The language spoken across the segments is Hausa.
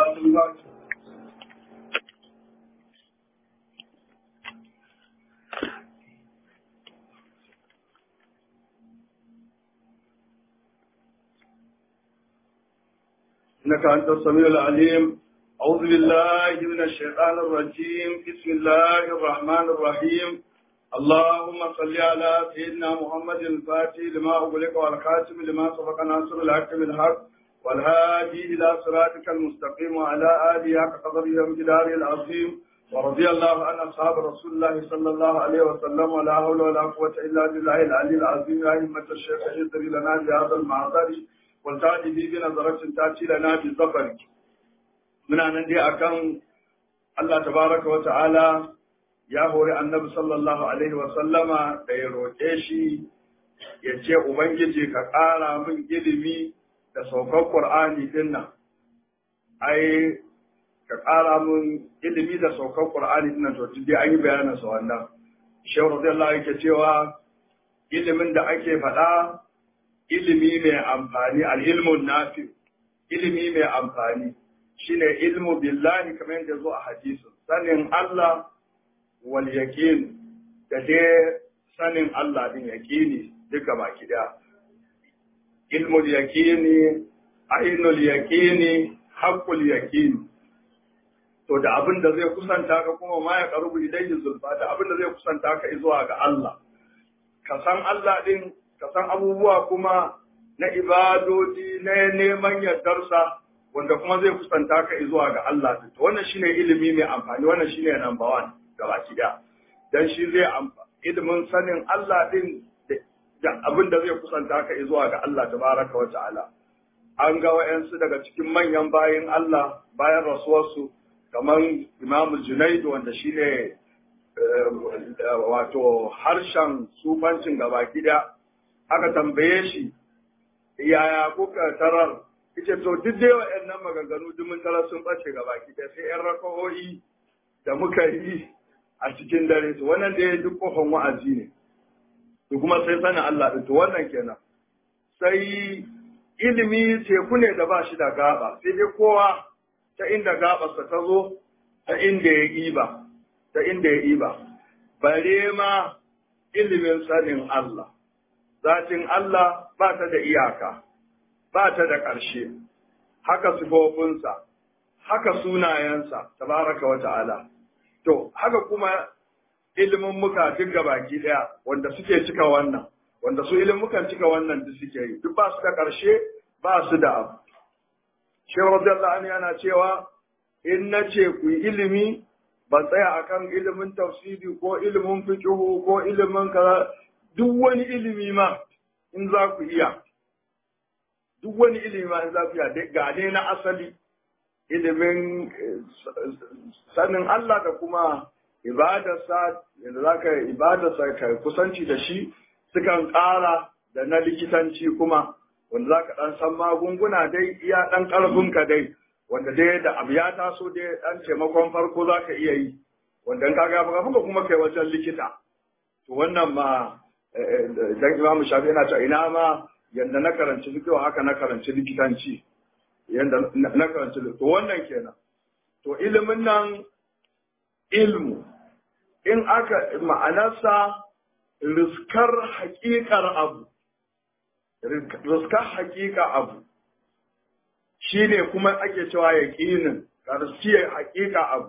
صلاة الفاتحة إنك أنت السميع العليم أعوذ بالله من الشيطان الرجيم بسم الله الرحمن الرحيم اللهم صل على سيدنا محمد الفاتح لما أغلق والخاتم لما سبق ناصر الحق بالحق والهادي إلى صراطك المستقيم وعلى آله حق قدره وامتداره العظيم ورضي الله عن أصحاب رسول الله صلى الله عليه وسلم ولا حول ولا قوة إلا بالله العلي العظيم يا همة الشيخ اهدري لنا بهذا المعذر والتاتي به بنظرة تأتي لنا بالظفر من أن ندي أكن الله تبارك وتعالى ya hori annabi sallallahu alaihi wasallama da ya roƙe shi ya ce Ubangiji ka ƙara min ilimi da saukar Ƙur'ani din nan. Ai, ka ƙara min ilimi da saukar Ƙur'ani din nan to dai an yi bayanin sa wannan. Shehu radiyallahu yake cewa ilimin da ake faɗa ilimi mai amfani al-ilmun nafi ilimi mai amfani shine ilmu billahi kamar yadda zo a hadisin sanin Allah wal yaqin da dai sanin Allah din yaqini duka baki da ilmul yaqini ainul yaqini haqqul yaqini to da abin da zai kusanta ka kuma ma ya karubu ilayhi zulfa da abin da zai kusanta ka zuwa ga Allah ka san Allah din ka san abubuwa kuma na ibadodi na neman yardarsa wanda kuma zai kusanta ka zuwa ga Allah to wannan shine ilimi mai amfani wannan shine number one gabaki daya dan shi zai ilimin sanin Allah din da abin da zai kusanta ka zuwa ga Allah tabaraka wa ta'ala an ga wayansu daga cikin manyan bayin Allah bayan rasuwarsu kamar Imam Junaid wanda shine wato harshen sufancin gabaki daya aka tambaye shi yaya kuka tarar ita to duk dai waɗannan maganganu duk mun tarar sun bace gabaki daya sai yan rakawoyi da muka yi a cikin dare to wannan da ya duk kofan wa'azi ne to kuma sai sanin Allah to wannan kenan sai ilimi teku ne da ba shi da gaba sai dai kowa ta inda gabarsa ta zo ta inda ya iba ta inda ya iba bare ma ilimin sanin Allah zatin Allah ba ta da iyaka ba ta da ƙarshe haka sifofinsa haka sunayensa tabaraka wa ta'ala To, haka kuma ilimin muka duk baki ɗaya wanda suke cika wannan, wanda su ilimukan cika wannan duk suke yi, duk ba su da ƙarshe ba su da abu. Shehu Radiyallahu anhu yana cewa in na ce ku yi ilimi ban tsaya akan ilimin tafsiri ko ilimin fiqhu ko ilimin kaza duk wani ilimi ma in za ku iya duk wani ilimi ma in za ku iya ga ne na asali ilimin sanin Allah da kuma ibadarsa yadda za ka ibadarsa ka kusanci da shi sukan ƙara da na likitanci kuma wanda za ka ɗan san magunguna dai iya ɗan ƙarfinka dai wanda dai da abu ya taso dai ɗan taimakon farko za ka iya yi wanda ka ga ba kuma kai wajen likita to wannan ma dan imamu shafi yana cewa ina ma yadda na karanci fiqh haka na karanci likitanci yadda na karanci to wannan kenan to ilimin nan ilmu in aka ma'anarsa riskar haƙiƙar abu riskar haƙiƙa abu shi ne kuma ake cewa yaƙinin riskiyar haƙiƙa abu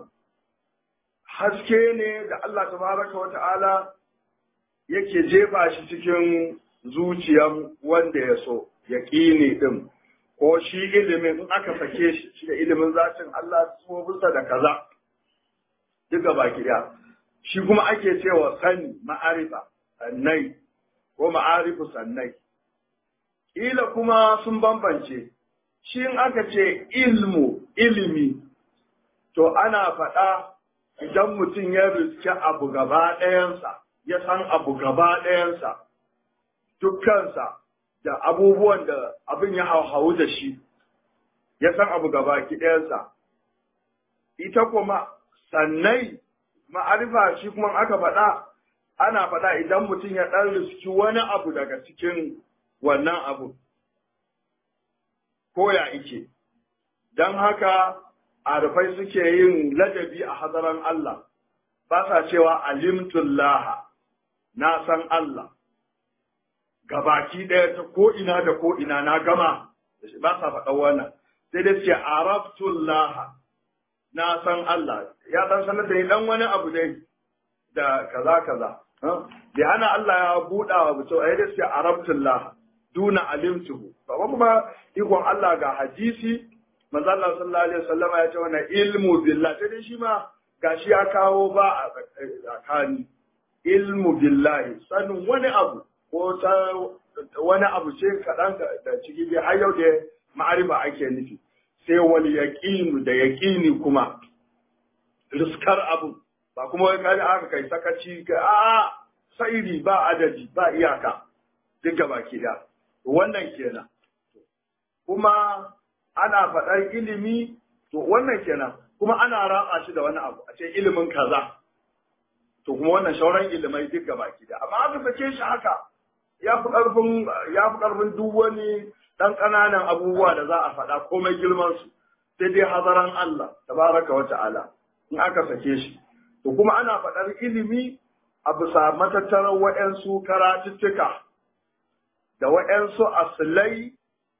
haske ne da Allah tabaraka wa ta'ala yake jefa shi cikin zuciyar wanda ya so yaƙini ɗin ko shi ilimin in aka sake shi shi da ilimin zatin Allah bisa da kaza duka baki ɗaya shi kuma ake cewa sani ma'arifa sannai ko ma'arifu sannai Ila kuma sun bambance shi in aka ce ilmu ilimi to ana faɗa idan mutum ya riske abu gaba ɗayansa ya san abu gaba ɗayansa dukkansa da abubuwan da abin ya hauhawu da shi, ya san abu gaba ɗayansa. Ita kuma sannai ma'arifa shi kuma aka faɗa, ana faɗa idan mutum ya ɗan riski wani abu daga cikin wannan abu, ko ya ike. Don haka arifai suke yin ladabi a hadaran Allah ba sa cewa alimtullah na san Allah gabaki ɗaya ta ko ina da ko ina na gama ba sa faɗa wannan sai dai ce araftullah na san Allah ya dan sanar da ni dan wani abu dai da kaza kaza bai hana Allah ya buɗa wa mutum a yadda sai arabtullah duna alimtuhu ba kuma ikon Allah ga hadisi manzo Allah sallallahu alaihi wasallam ya ce wannan ilmu billah sai dai shi ma gashi ya kawo ba a tsakani ilmu billahi sanin wani abu ko ta wani abu ce kaɗan da ciki dai har yau da ma'arifa ake nufi sai wal yaqinu da yaqini kuma riskar abu ba kuma wai kai aka kai sakaci ka a sairi ba adadi ba iyaka duka baki da wannan kenan kuma ana faɗar ilimi to wannan kenan kuma ana ratsa shi da wani abu a ce ilimin kaza to kuma wannan shauran ilimai duka baki da amma aka sake shi haka ya fi ƙarfin ya fi ƙarfin duk wani ɗan ƙananan abubuwa da za a faɗa komai girman su sai dai hazaran Allah tabaraka wa ta'ala in aka sake shi to kuma ana faɗar ilimi a bisa matattarar wa'yansu karatuttuka da wa'yansu asilai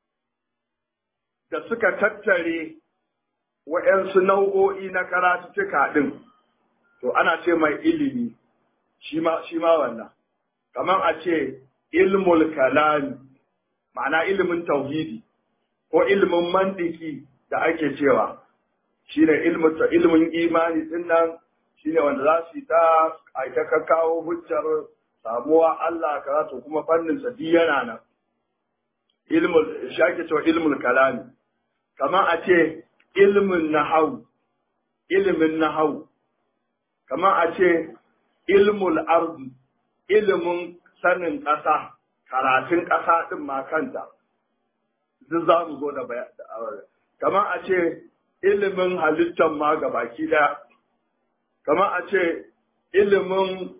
da suka tattare wa'yansu nau'o'i na karatuttuka ɗin to ana ce mai ilimi shi ma wannan kamar a ce ilmul kalami ma'ana ilimin tauhidi ko ilimin mandiki da ake cewa shi ne ilimin imani din nan shi ne wanda za su yi ta aika kawo hujjar samuwa Allah kaza to kuma fannin sa yana nan ilmul shi ake cewa ilmul kalami kamar a ce ilmin nahau ilimin nahau kamar a ce ilmul ardi ilimin sanin ƙasa karatun ƙasa ɗin ma kanta duk za mu zo da bayan kamar a ce ilimin halittar ma ga baki ɗaya kamar a ce ilimin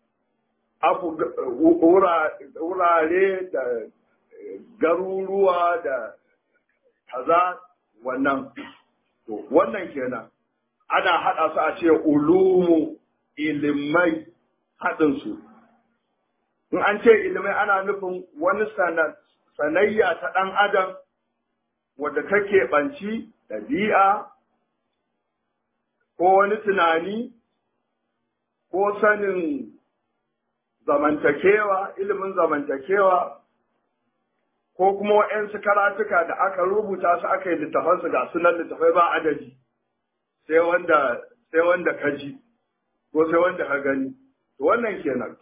wurare da garuruwa da kaza wannan to wannan kenan ana haɗa su a ce ulumu ilimai haɗinsu in an ce ilimai ana nufin wani sanayya ta ɗan adam wadda take ɓanci ɗabi'a ko wani tunani ko sanin zamantakewa ilimin zamantakewa ko kuma waɗansu karatuka da aka rubuta su aka yi littafansu ga sunan littafai ba adadi sai wanda sai wanda ka ji ko sai wanda ka gani to wannan kenan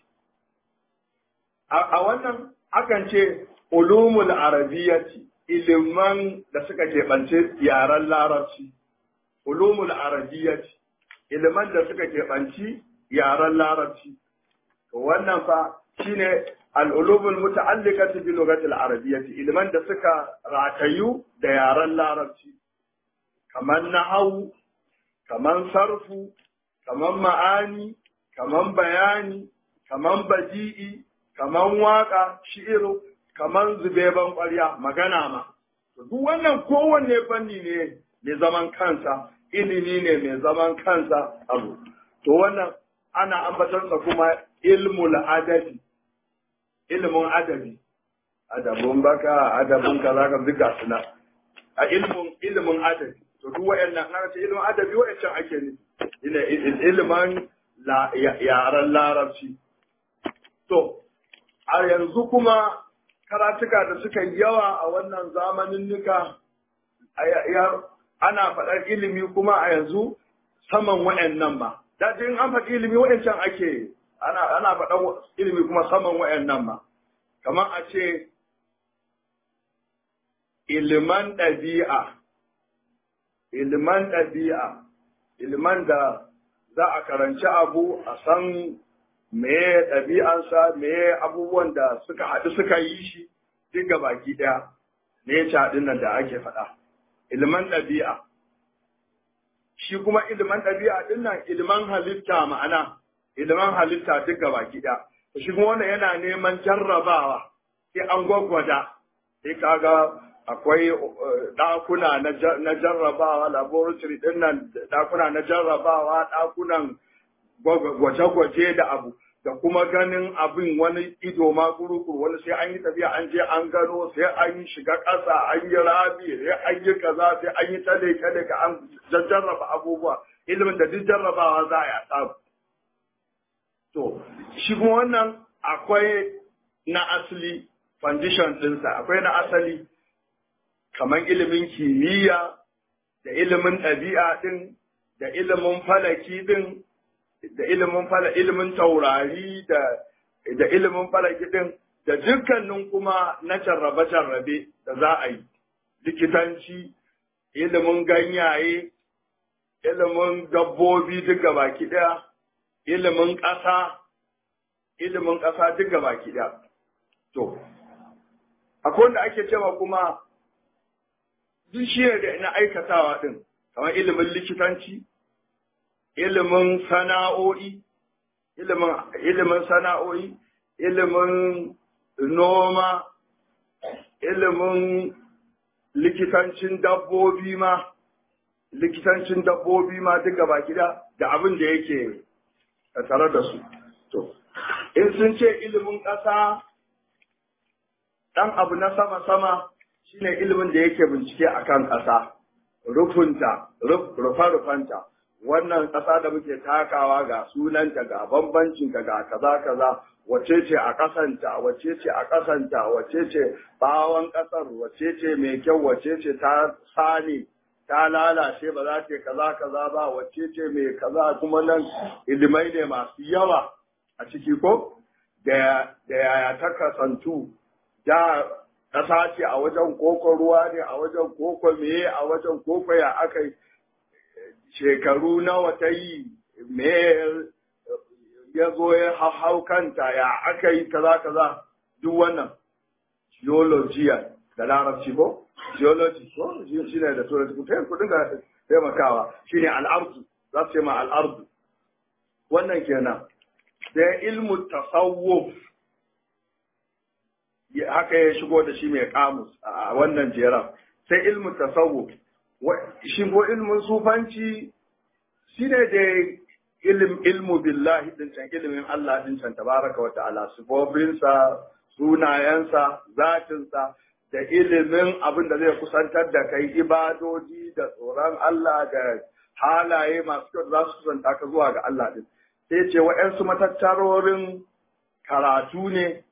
a wannan akan ce ulumul arabiyyati iliman da suka keɓance yaren larabci ulumul arabiyyati iliman da suka keɓanci yaren larabci to wannan fa shine al'ulumul muta'alliqati bi lughatil arabiyyati iliman da suka ratayu da yaren larabci kamar nahawu kamar sarfu kamar ma'ani kamar bayani kamar badi'i kamar waka shi'iru kamar zubeban ƙwarya magana ma to duk wannan kowanne fanni ne mai zaman kansa ilimi ne mai zaman kansa abu to wannan ana ambatarsa kuma ilmul adabi ilmun adabi adabun baka adabun kaza ka duka suna a ilmun ilmun adabi to duk wayannan na ce ilmun adabi wayancan ake ne ina ilman yaran larabci to a yanzu kuma karatuka da suka yawa a wannan zamanin nika ana faɗar ilimi kuma a yanzu saman wayannan ma da in an faɗi ilimi wayancan ake ana ana faɗan ilimi kuma saman wayannan ma kamar a ce iliman ɗabi'a iliman ɗabi'a iliman da za a karanci abu a san meye ɗabi'ansa meye abubuwan da suka haɗu suka yi shi duk ga baki ɗaya ne ya ɗin nan da ake faɗa iliman ɗabi'a shi kuma iliman ɗabi'a ɗin nan iliman halitta ma'ana iliman halitta duk ga baki ɗaya shi kuma wannan yana neman jarrabawa sai an gwagwada sai kaga akwai ɗakuna na jarrabawa laboratory ɗin nan ɗakuna na jarrabawa ɗakunan gwaje-gwaje da abu da kuma ganin abin wani ido ma kurukuru wani sai an yi tafiya an je an gano sai an yi shiga ƙasa an yi rabi sai an yi kaza sai an yi tale tale ka an jarraba abubuwa ilimin da duk jarrabawa za a yi a samu to shi kuma wannan akwai na asali foundation ɗinsa akwai na asali kamar ilimin kimiyya da ilimin ɗabi'a ɗin da ilimin falaki ɗin da ilimin fala ilimin taurari da da ilimin falaki ɗin da dukkanin kuma na jarrabe-jarrabe da za a yi likitanci ilimin ganyaye ilimin dabbobi duk baki ɗaya ilimin ƙasa ilimin ƙasa duk baki ɗaya to akwai wanda ake cewa kuma duk shi da na aikatawa ɗin, kamar ilimin likitanci, ilimin sana'o'i, ilimin sana'o'i, ilimin noma, ilimin likitancin dabbobi ma, likitancin dabbobi ma duk gaba gida da abin da yake tare da su. To, in sun ce ilimin ƙasa, ɗan abu na sama-sama, shine ilimin da yake bincike akan ƙasa rufunta rufa-rufanta wannan ƙasa da muke takawa ga sunanta ga bambancinta ga kaza kaza wace ce a ƙasanta wace ce a ƙasanta wace ce bawon ƙasar wace ce mai kyau wace ce ta sani ta lalace ba za ta kaza kaza ba wace ce mai kaza kuma nan ilimai ne masu yawa a ciki ko da yaya ta kasantu da ƙasa ce a wajen koko ruwa ne a wajen koko meye a wajen koko ya aka shekaru nawa ta yi me ya zo ya hau kanta ya aka yi kaza kaza duk wannan geologiya da larabci ko geology ko shi ne da turanci ku tayin kudin ga taimakawa shi ne al'ardu za su ce ma al'ardu wannan kenan da ilmu tasawuf haka ya shigo da shi mai kamus a wannan jeran sai ilmu tasawuf shi ko ilmin sufanci shi ne da ilim ilmu billahi din can ilimin Allah din can tabaraka wa ta'ala sifobinsa sunayensa zatinsa da ilimin abin da zai kusantar da kai ibadoji da tsoron Allah da halaye masu kyau za su kusanta ka zuwa ga Allah din sai ce wa'yansu matattarorin karatu ne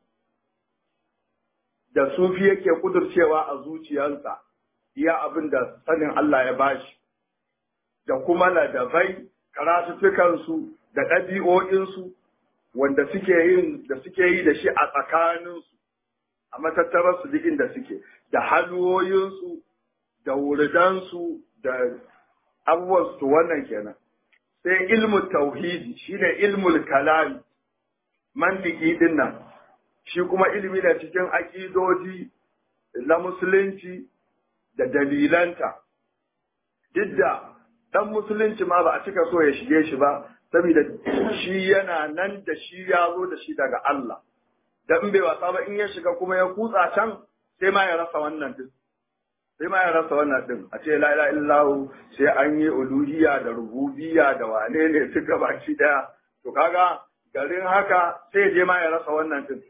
da sufi yake kudurcewa a zuciyarsa iya abin da sanin Allah ya bashi da kuma ladabai karatuttukansu da ɗabi'o'insu wanda suke yin da suke yi da shi a tsakaninsu a matattararsu duk inda suke da halwoyinsu da wuridansu da abubuwansu wannan kenan sai ilmu tauhidi shine ilmul kalami mantiki din nan shi kuma ilimi da cikin aƙidoji na musulunci da dalilanta duk da ɗan musulunci ma ba a cika so ya shige shi ba saboda shi yana nan da shi ya zo da shi daga Allah dan bai wasa ba in ya shiga kuma ya kutsa can sai ma ya rasa wannan din sai ma ya rasa wannan din a ce la ilaha illallah sai an yi uluhiyya da rububiyya da wane ne duka baki daya to kaga garin haka sai je ma ya rasa wannan din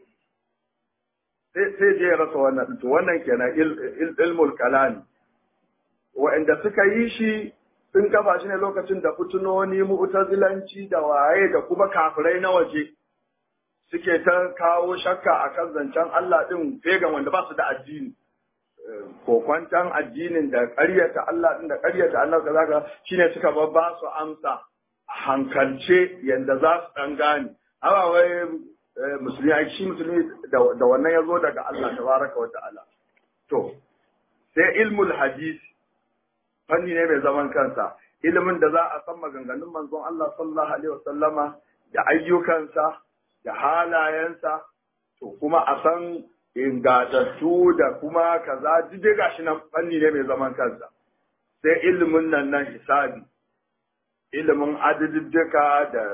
sai je ya rasa wannan to wannan kenan ilmul kalami wa'anda suka yi shi sun kafa shi ne lokacin da fitinoni mu'tazilanci da waye da kuma kafirai na waje suke ta kawo shakka akan zancen Allah din fegan wanda ba su da addini kokwantan addinin da ƙaryata Allah din da ƙaryata Allah kaza ka shine suka ba su amsa a hankalce yanda za su dan gane amma wai musulmi ai shi musulmi da wannan ya zo daga Allah tabaraka wa ta'ala to sai ilmul hadisi fanni ne mai zaman kansa ilimin da za a san maganganun manzon Allah sallallahu alaihi wasallama da ayyukansa da halayensa to kuma a san ingatattu da kuma kaza duk gashi nan fanni ne mai zaman kansa sai ilimin nan nan hisabi ilimin adadiddika da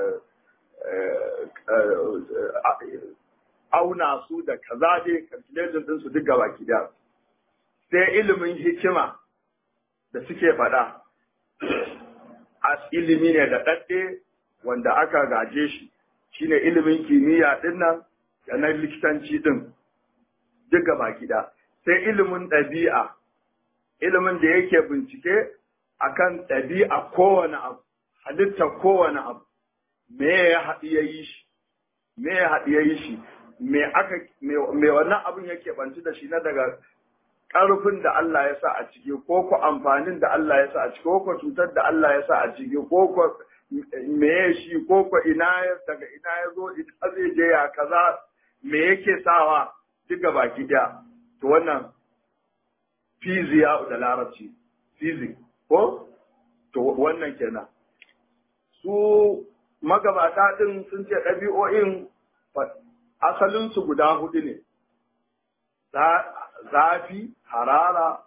auna su da kaza dai calculation din su duk gaba ki sai ilimin hikima da suke faɗa a ilimi ne da ɗaɗɗe wanda aka gaje shi shine ilimin kimiyya ɗin nan da na likitanci ɗin duk gaba gida sai ilimin ɗabi'a ilimin da yake bincike akan ɗabi'a kowane abu halittar kowane abu me ya haɗu ya yi shi me ya haɗu ya yi shi me aka me wannan abin yake banci da shi na daga ƙarfin da Allah ya sa a ciki ko ko amfanin da Allah ya sa a ciki ko ko cutar da Allah ya sa a ciki ko ko me ya shi ko ko ina ya daga ina ya zo ita zai je ya kaza me yake sawa duka baki daya to wannan fiziya da larabci fizik ko to wannan kenan su magabata din sun ce ɗabi'o'in asalinsu guda hudu ne zafi harara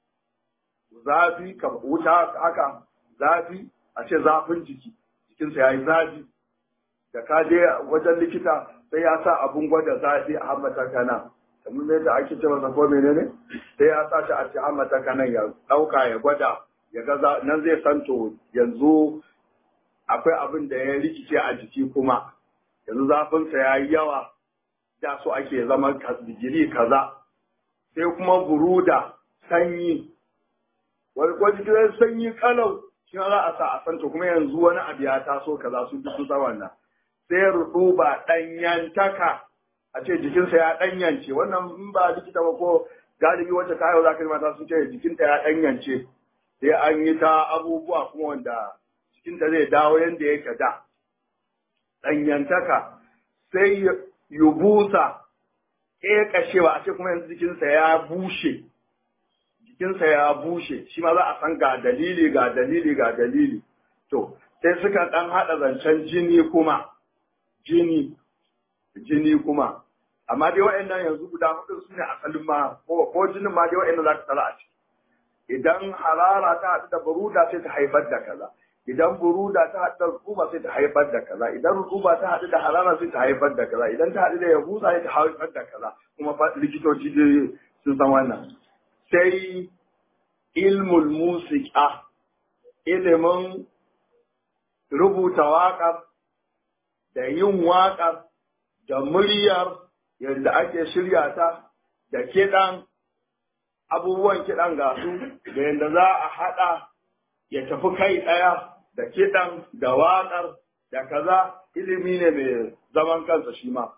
zafi wuta haka zafi a ce zafin jiki jikinsa ya yi zafi da ka je wajen likita sai ya sa abun gwada zafi a hammata kana kamar yadda ake ce masa ko menene sai ya sa shi a ce hammata kana ya ɗauka ya gwada ya ga nan zai san to yanzu akwai abin da ya rikice a jiki kuma yanzu zafinsa ya yi yawa da so ake zama digiri kaza sai kuma buruda sanyi wani ko jikin sanyi kalau shi za a sa a santa kuma yanzu wani abu ya taso kaza su duk su wannan sai ruduba ɗanyantaka a ce jikinsa ya ɗanyance wannan in ba likita ba ko galibi wacce ta yau za ka mata sun ce jikinta ya ɗanyance sai an yi ta abubuwa kuma wanda jikinta zai dawo yadda yake da ɗanyantaka sai yubusa ƙeƙashewa a ce kuma yanzu jikinsa ya bushe jikinsa ya bushe shi ma za a san ga dalili ga dalili ga dalili to sai suka ɗan haɗa zancen jini kuma jini jini kuma amma dai waɗannan yanzu guda hudu su ne asalin ma ko jinin ma dai waɗannan za ka tsara a ciki idan harara ta haɗu da baruda sai ta haifar da kaza idan buruda ta haɗu da rukuba sai ta haifar da kaza idan rukuba ta haɗu da harara sai ta haifar da kaza idan ta haɗu da yabusa sai ta haifar da kaza kuma likitoci dai sun san wannan sai ilmul musika ilimin rubuta waƙar da yin waƙar da muryar yadda ake shirya ta da kiɗan abubuwan kiɗan gasu da yadda za a haɗa ya tafi kai ɗaya da kiɗan da waƙar da kaza ilimi ne mai zaman kansa shi ma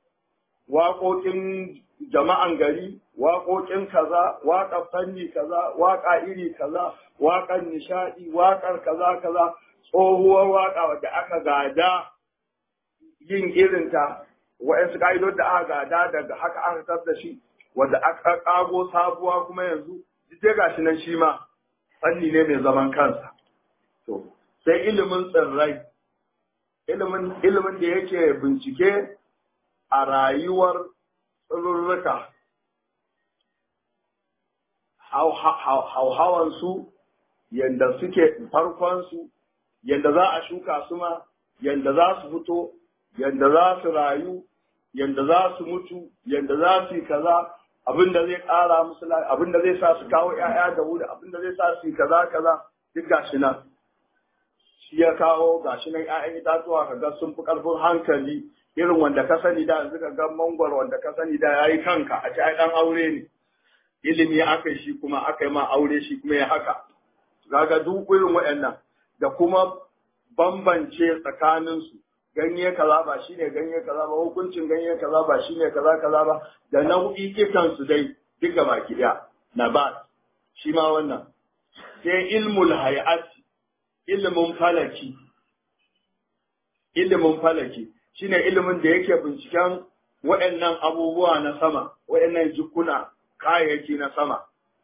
waƙoƙin jama'an gari waƙoƙin kaza waƙar fanni kaza waƙa iri kaza waƙar nishaɗi waƙar kaza kaza tsohuwar waƙa wadda aka gada yin irinta wa'yansu ka'idod da aka gada daga haka aka tar da shi wadda aka ƙago sabuwa kuma yanzu duk ga shi nan shi ma fanni ne mai zaman kansa to sai ilimin tsirrai ilimin ilimin da yake bincike a rayuwar tsirurruka hauhawansu yadda suke farkonsu yadda za a shuka su ma yadda za su fito yadda za su rayu yadda za su mutu yadda za su yi kaza abin da zai ƙara musu abin da zai sa su kawo ‘ya'ya da wuri abin da zai sa su yi kaza kaza duk gashi nan shi ya kawo gashi nan ‘ya'yan itatuwa ka ga sun fi ƙarfin hankali irin wanda ka sani da yanzu ka ga mangwaro wanda ka sani da ya yi kanka a ci ai ɗan aure ne ilimi aka shi kuma aka yi ma aure shi kuma ya haka kaga duk irin waɗannan da kuma bambance tsakaninsu ganye kaza ba shine ganye kaza ba hukuncin ganye kaza ba shine kaza kaza ba da nau'ikan su dai duka baki daya na ba shi ma wannan sai ilmul hay'at ilmin falaki ilimin falaki shine ilimin da yake binciken waɗannan abubuwa na sama waɗannan jikuna kayayyaki na sama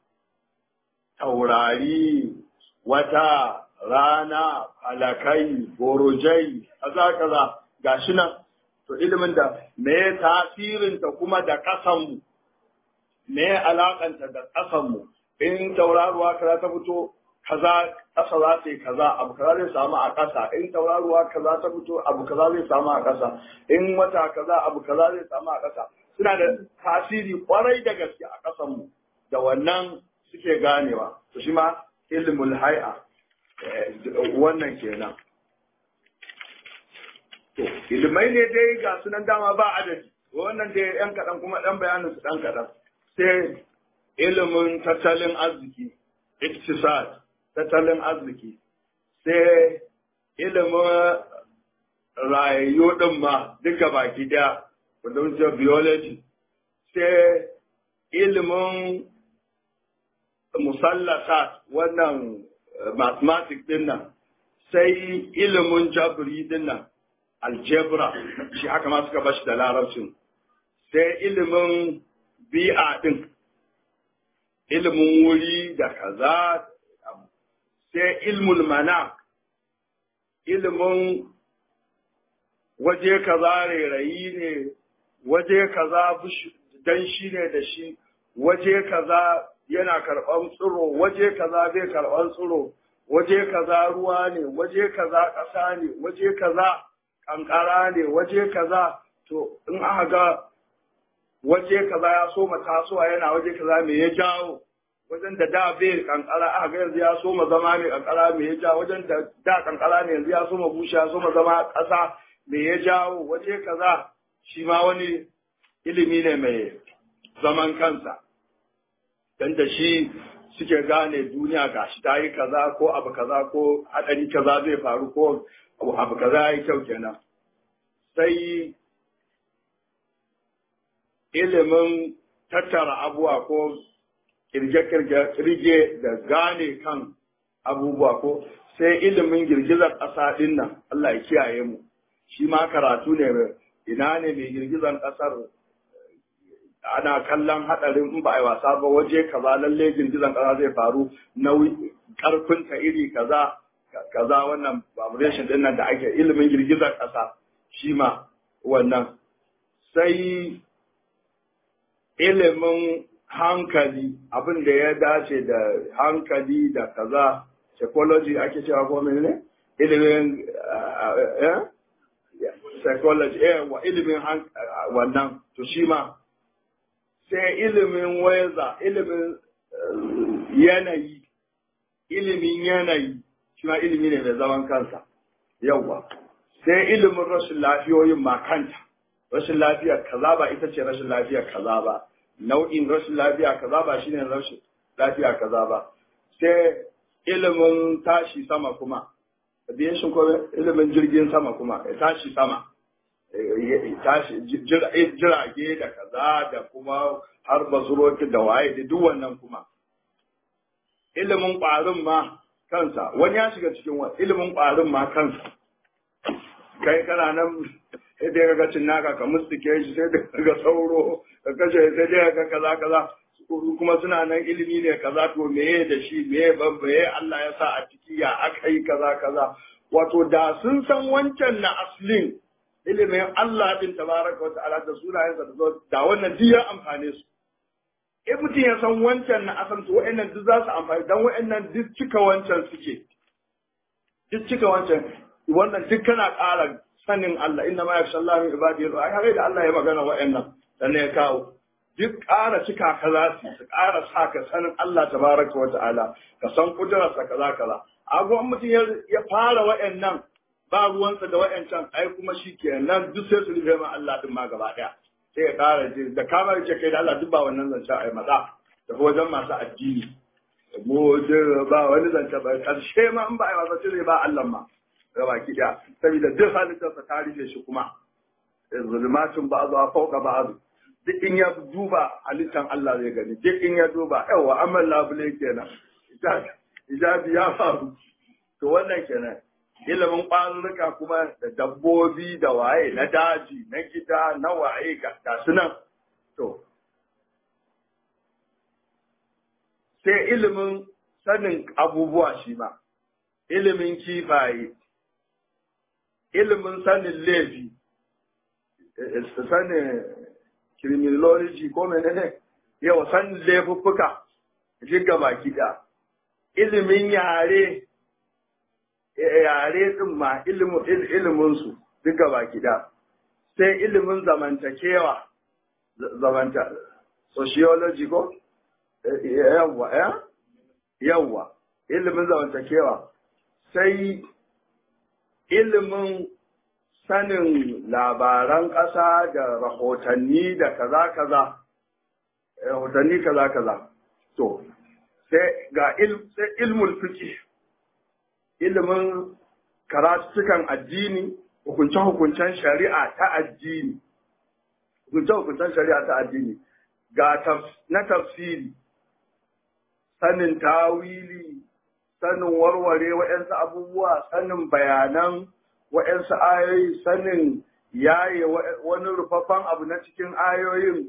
taurari wata rana alakai borojai kaza kaza gashi nan to ilimin da me tasirinta kuma da ƙasanmu me alakanta da ƙasanmu in tauraruwa kaza ta fito kaza ƙasa za ta yi kaza abu kaza zai samu a ƙasa in tauraruwa kaza ta fito abu kaza zai samu a ƙasa in wata kaza abu kaza zai samu a ƙasa suna da tasiri kwarai da gaske a ƙasanmu da wannan suke ganewa to shi ma ilmul hay'a wannan kenan to ilmai ne dai ga sunan dama ba adadi wannan dai yan kaɗan kuma ɗan bayanin su ɗan kaɗan sai ilimin tattalin arziki iktisad tattalin arziki sai ilimin rayayyu ɗin ma duka baki ɗaya wanda wuce biology sai ilimin musallasat wannan mathematics ɗin nan sai ilimin jabri ɗin nan algebra shi haka ma suka bashi da larabcin sai ilimin bi'a ɗin ilimin wuri da kaza sai ilmul mana ilimin waje kaza rairayi ne waje kaza danshi ne da shi waje kaza yana karɓan tsiro waje kaza bai karɓan tsiro waje kaza ruwa ne waje kaza ƙasa ne waje kaza ƙanƙara ne waje kaza to in aka ga waje kaza ya so tasowa yana waje kaza me ya jawo wajen da da bai kankara aka ga yanzu ya so ma zama mai kankara me ya jawo wajen da da kankara ne yanzu ya so ma bushe ya so ma zama ƙasa me ya jawo waje kaza shi ma wani ilimi ne mai zaman kansa dan da shi suke gane duniya gashi ta yi kaza ko abu kaza ko hadari kaza zai faru ko abu kaza ya yi kyau kenan sai ilimin tattara abubuwa ko kirge-kirge da gane kan abubuwa ko sai ilimin girgizar ƙasa ɗin nan Allah ya kiyaye mu shi ma karatu ne ina ne mai girgizar ƙasar ana kallon haɗarin in ba a yi wasa ba waje kaza lalle girgizar ƙasa zai faru nauyi ƙarfin ta iri kaza kaza wannan vibration ɗin nan da ake ilimin girgizar ƙasa shi ma wannan sai ilimin hankali abin da ya dace da hankali da kaza psychology ake cewa ko ne ilimin psychology eh wa ilimin wannan to shi ma sai ilimin weather ilimin yanayi ilimin yanayi shi ma ilimi ne mai zaman kansa yawwa sai ilimin rashin lafiyoyin ma kanta rashin lafiya kaza ba ita ce rashin lafiya kaza ba nau'in rashin lafiya kaza ba shine rashin lafiya kaza ba sai ilimin tashi sama kuma aviation ko ilimin jirgin sama kuma tashi sama tashi jirage da kaza da kuma har bazuroki da waye da duk wannan kuma ilimin ƙwarin ma kansa wani ya shiga cikin wani ilimin ƙwarin ma kansa kai kana nan sai dai ga cin naka ka mustike shi sai dai ga sauro ka kashe sai dai ga kaza kaza kuma suna nan ilimi ne kaza to meye da shi meye ban meye Allah ya sa a ciki ya aka yi kaza kaza wato da sun san wancan na aslin ilimin Allah din tabaraka wa ta'ala da sunayensa da zo da wannan duk ya amfane su in mutum ya san wancan na asal to wa'annan duk za su amfani dan wa'annan duk cika wancan suke duk cika wancan wannan duk kana ƙara sanin Allah inna ma yakhsha Allah min ibadihi ai har da Allah ya magana wa'annan sannan ya kawo duk ƙara cika ka za su su ƙara sa ka sanin Allah tabaraka wa ta'ala ka san kudurarsa kaza kaza abu mutum ya fara wa'annan ba ruwansa da wa'ancan ai kuma shi ke nan duk sai su rufe ma Allah din ma gaba ɗaya sai ya ƙara ji da kama ce kai da Allah duk ba wannan zancen ai maza da wajen masu addini mu ba wani zance ba karshe ma in ba ai wasa sai ba Allah ma gaba ki ɗaya saboda duk halittarsa ta rufe shi kuma zulmatun ba zuwa fauka ba duk in ya duba halittar Allah zai gani duk in ya duba yawa amal labule kenan ijabi ya faru to wannan kenan ilimin ƙwarurruka kuma da dabbobi da waye na daji na gida na waye ga su nan to sai ilimin sanin abubuwa shi ma ilimin kifaye ilimin sanin laifi sanin criminology ko menene yau sanin laifuffuka jiga baki da ilimin yare yare din ma ilimin su duka baki da sai ilimin zamantakewa zamanta sociology ko yawwa ya yawwa ilimin zamantakewa sai ilimin sanin labaran ƙasa da rahotanni da kaza kaza rahotanni kaza kaza to sai ga sai ilmul fiqh ilimin karatukan addini hukunce-hukuncen shari'a ta addini hukunce-hukuncen shari'a ta addini ga na tafsiri sanin tawili sanin warware wa'yansu abubuwa sanin bayanan wa'yansu ayoyi sanin yaye wani rufaffen abu na cikin ayoyin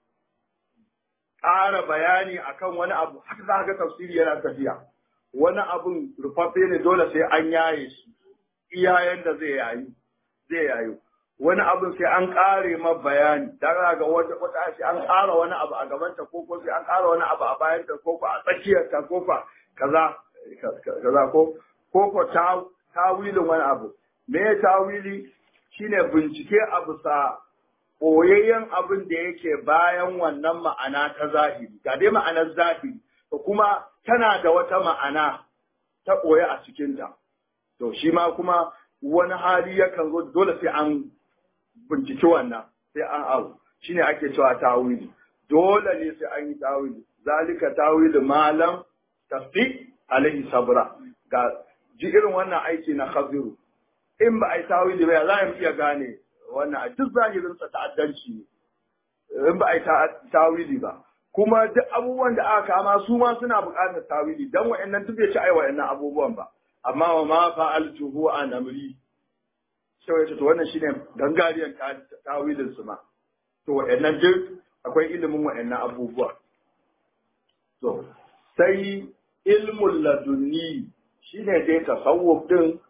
ƙara bayani akan wani abu haka za ga tafsiri yana tafiya wani abun rufaffe ne dole sai an yaye shi iyayen da zai yayi zai yayo wani abun sai an ƙare ma bayani da ga wata wata sai an ƙara wani abu a gabanta ko ko sai an ƙara wani abu a bayanta ko ko a tsakiyarta ko ko kaza kaza ko ko ko tawilin wani abu me ya tawili shine bincike a bisa ɓoyayyen abin da yake bayan wannan ma'ana ta zahiri ga dai ma'anar zahiri da kuma tana da wata ma'ana ta ɓoye a cikinta to shi ma kuma wani hali yakan zo dole sai an binciki wannan sai an abu shine ake cewa tawili dole ne sai an yi tawili zalika tawili malam tasdi alaihi sabra ga ji irin wannan aiki na khabiru in ba a yi tawili ba za mu iya gane wannan a duk zahirinsa ta'addanci ne in ba a yi tawili ba kuma duk abubuwan da aka kama su ma suna buƙatar tawili dan wa'annan duk bai ci ai wa'annan abubuwan ba amma wa ma fa'altuhu an amri sai wace to wannan shine gangariyan tawilin su ma to wa'annan duk akwai ilimin wa'annan abubuwa to sai ilmul ladunni shine dai tasawuf din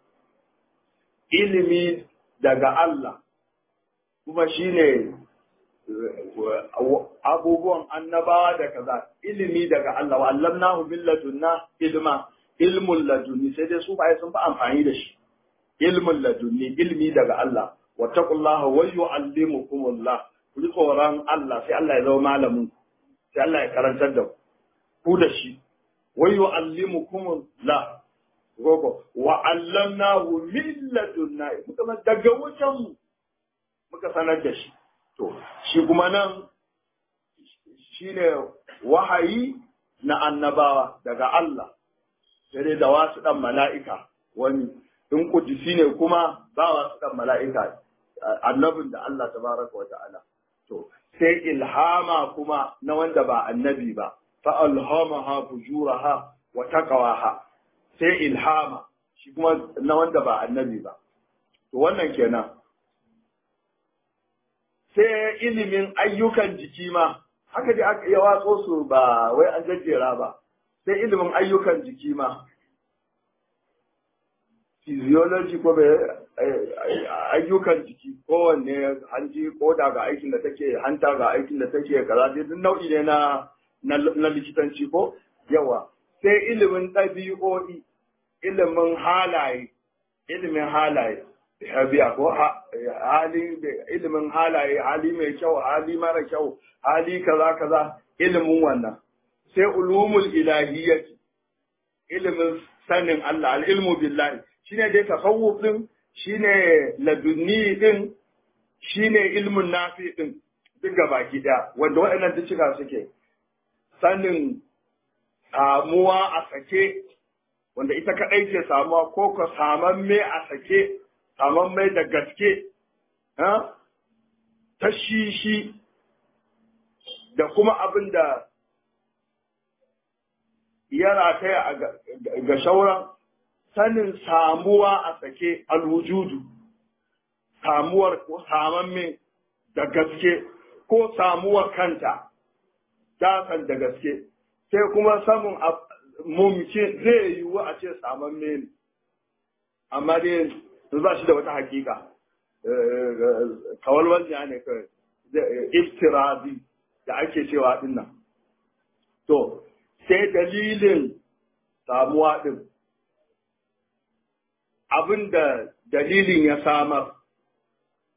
ilimi daga Allah kuma shine abubuwan annabawa da kaza ilimi daga Allah wa allamnahu bil ladunna ilma ilmul ladunni sai dai su bai sun fi amfani da shi ilmul ladunni ilmi daga Allah wa taqullaha wa yu'allimukumullah ku ji tsoron Allah sai Allah ya zama malamin sai Allah ya karantar da ku da shi wa yu'allimukumullah gogo wa allamnahu min ladunna muka daga wajen mu muka sanar da shi to shi kuma nan shine wahayi na annabawa daga Allah sai da wasu dan mala'ika wani in kudisi ne kuma ba wasu dan mala'ika annabin da Allah tabaraka wa ta'ala to sai ilhama kuma na wanda ba annabi ba fa alhamaha fujuraha wa taqwaha sai ilhama shi kuma na wanda ba annabi ba to wannan kenan sai ilimin ayyukan jiki ma haka dai aka ya watso su ba wai an jajjera ba sai ilimin ayyukan jiki ma physiology ko bai ayyukan jiki kowanne hanji koda ga aikin da take hanta ga aikin da take kaza dai duk nau'i ne na na likitanci ko yawa sai ilimin ɗabi'o'i ilimin halaye ilimin halaye biya ko hali ilimin halaye hali mai kyau hali mara kyau hali kaza kaza ilimin wannan sai ulumul ilahiyyati ilimin sanin Allah al-ilmu billahi shine dai tasawuf din shine ladunni din shine ilmun nafi din duk baki daya wanda waɗannan duk cika suke sanin samuwa a sake wanda ita kadai ke samuwa ko ka saman me a sake saman mai da gaske ta shishi da kuma abin da ya rataya ga shauran sanin samuwa a sake alwujudu samuwar ko saman mai da gaske ko samuwar kanta dasan da gaske sai kuma samun mumkin zai yiwu a ce saman mai amma dai ba shi da wata hakika kawalwal ne kawai iftirazi da ake cewa din nan to sai dalilin samuwa din abin da dalilin ya samar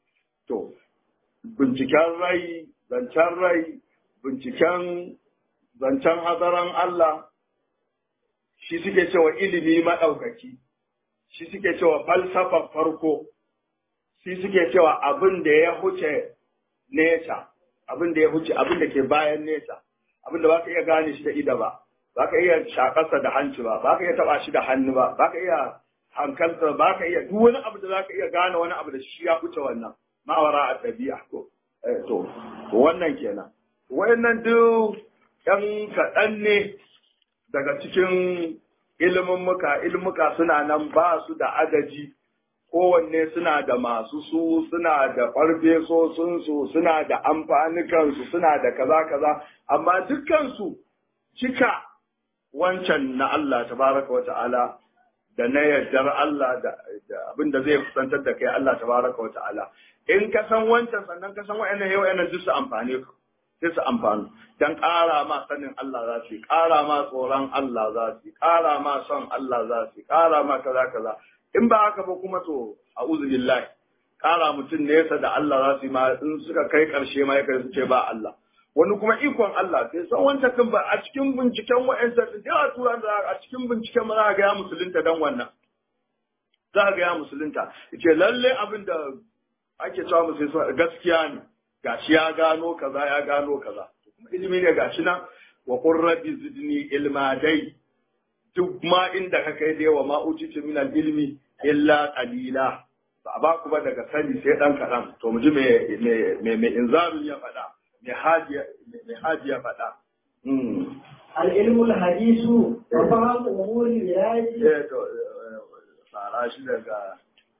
to binciken rai zancen rai binciken zancen hazaran Allah shi suke cewa ilimi maɗaukaki shi suke cewa falsafar farko shi suke cewa abin da ya huce nesa abin da ya huce abin da ke bayan nesa abin da baka iya gane shi da ida ba baka iya shakarsa da hanci ba baka iya taba shi da hannu ba baka iya hankalta baka iya duk wani abu da zaka iya gane wani abu da shi ya huce wannan ma'awara a tabi'a ko to wannan kenan wayannan duk yan kaɗan ne daga cikin ilimin muka ilmuka suna nan ba su da adadi kowanne suna da masu su suna da farfesosinsu suna da amfanikansu suna da kaza kaza amma dukkansu cika wancan na Allah tabaraka wa ta'ala da na yardar Allah da abin da zai kusantar da kai Allah tabaraka wa ta'ala in ka san wancan sannan ka san wa'annan yau wa'annan duk su amfane ka sai su amfani dan ƙara ma sanin Allah za su yi ƙara ma tsoron Allah za su yi ƙara ma son Allah za su yi ƙara ma kaza kaza in ba haka ba kuma to a billahi ƙara mutum nesa da Allah za su yi ma in suka kai ƙarshe ma ya su ce ba Allah wani kuma ikon Allah sai san wancan kan ba a cikin binciken wa'ansa da yawa turan da a cikin binciken ma za ga ya musulunta dan wannan za ga ya musulunta yace lalle abin da ake cewa musulunta gaskiya ne gashi ya gano kaza ya gano kaza kuma ilimi ne gashi nan wa qur rabbi zidni ilma dai duk ma inda ka kai da yawa ma utitu min al ilmi illa qalila ba ba ku ba daga sani sai dan kadan to mu ji me me me inzaru ya faɗa me haji me haji ya faɗa العلم الحديث وفهم أمور الولاية eh to fara shi daga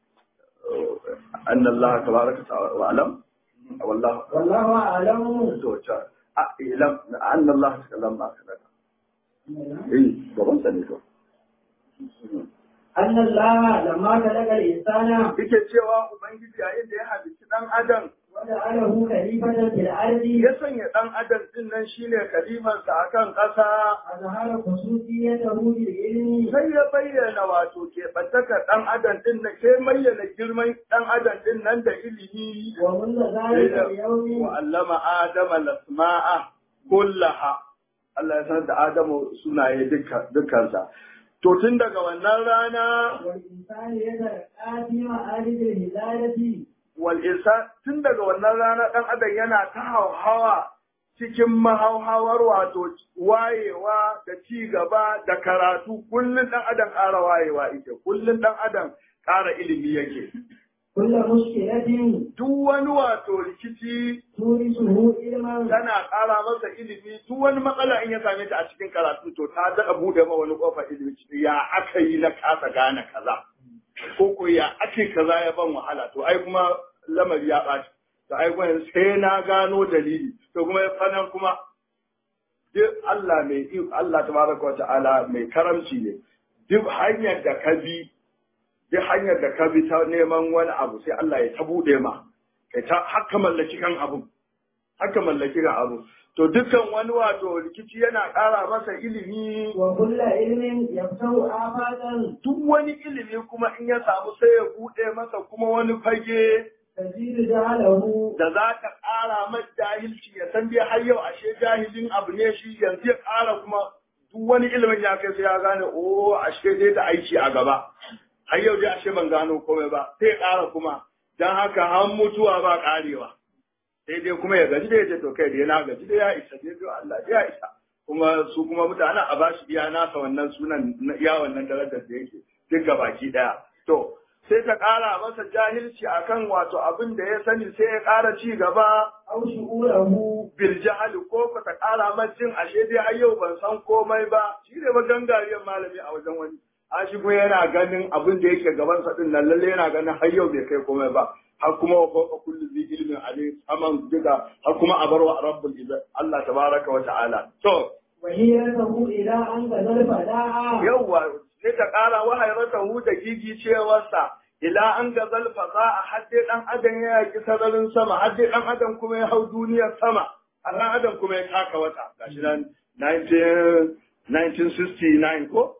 anna Allah tabaraka wa alam wallahu والله أعلم to ta a ilam anna Allah takallam ma kana eh gaban sa ne to أن الله لما خلق الإنسان yake cewa ubangiji yayin da ya halicci dan adam وجعله خليفة في الأرض ya sanya dan adam din nan shine kalimansa akan ƙasa أظهر خصوصيته بالعلم sai ya bayyana wato keɓantaka ɗan adam ɗin nan sai bayyana girman ɗan adam ɗin nan da ilimi ومن ذلك اليوم wa allama adama lasma'a kullaha Allah ya sanar da Adamu sunaye dukkansa to tun daga wannan rana والإنسان يترقى في معارج الهداية wal insan tun daga wannan rana ɗan adam yana ta hauhawa cikin mahauhawar wato wayewa da ci gaba da karatu kullum ɗan adam ƙara wayewa ita kullum ɗan adam ƙara ilimi yake كل مشكلة duk wani wato rikici تورثه علما tana ƙara masa ilimi duk wani matsala in ya same ta a cikin karatu to ta daɗa buɗe ma wani ƙofar ilimi ya aka yi na kasa gane kaza ko ko ya ake kaza ya ban wahala to ai kuma lamari ya ɓaci to ai kuma sai na gano dalili to kuma ya fanan kuma duk Allah mai Allah tabaraka wa ta'ala mai karamci ne duk hanyar da ka bi duk hanyar da ka bi ta neman wani abu sai Allah ya ta buɗe ma kai ta haka mallaki kan abu haka mallaki kan abu to dukkan wani wato rikici yana ƙara masa ilimi وكل علم يفتح آفاقا duk wani ilimi kuma in ya samu sai ya buɗe masa kuma wani fage تزيد جهله da za ka ƙara mai jahilci ya san dai har yau ashe jahilin abu ne shi yanzu ya ƙara kuma duk wani ilimin ya kai sai ya gane o ashe dai da aiki a gaba har yau dai ashe ban gano komai ba sai ya ƙara kuma don haka har mutuwa ba ƙarewa sai dai kuma ya gaji da ya ce to kai dai na gaji da ya isa dai to Allah dai ya isa kuma su kuma mutane a ba shi iya nasa wannan sunan na iya wannan darajar da yake duk baki daya to sai ta ƙara masa jahilci akan wato abin da ya sani sai ya ƙara ci gaba أو شعوره bil jahali ko ko ta ƙara masa jin ashe dai har yau ban san komai ba shi ne ba gangariyar malami a wajen wani a shi kuma yana ganin abin da yake gaban sa din nan lalle yana ganin har yau bai kai komai ba har kuma wa fawqa kulli zi ilmin alim aman diga har kuma a barwa rabbul izzat Allah tabaraka wa ta'ala to وهيرته إلى أن كذل فداعا yawwa sai ta ƙara wahayratahu da gigi cewarsa ila an gazal faza a hadde dan adam ya yaki sararin sama hadde dan adam kuma ya hau duniyar sama a dan adam kuma ya taka wata gashi nan 19 1969 ko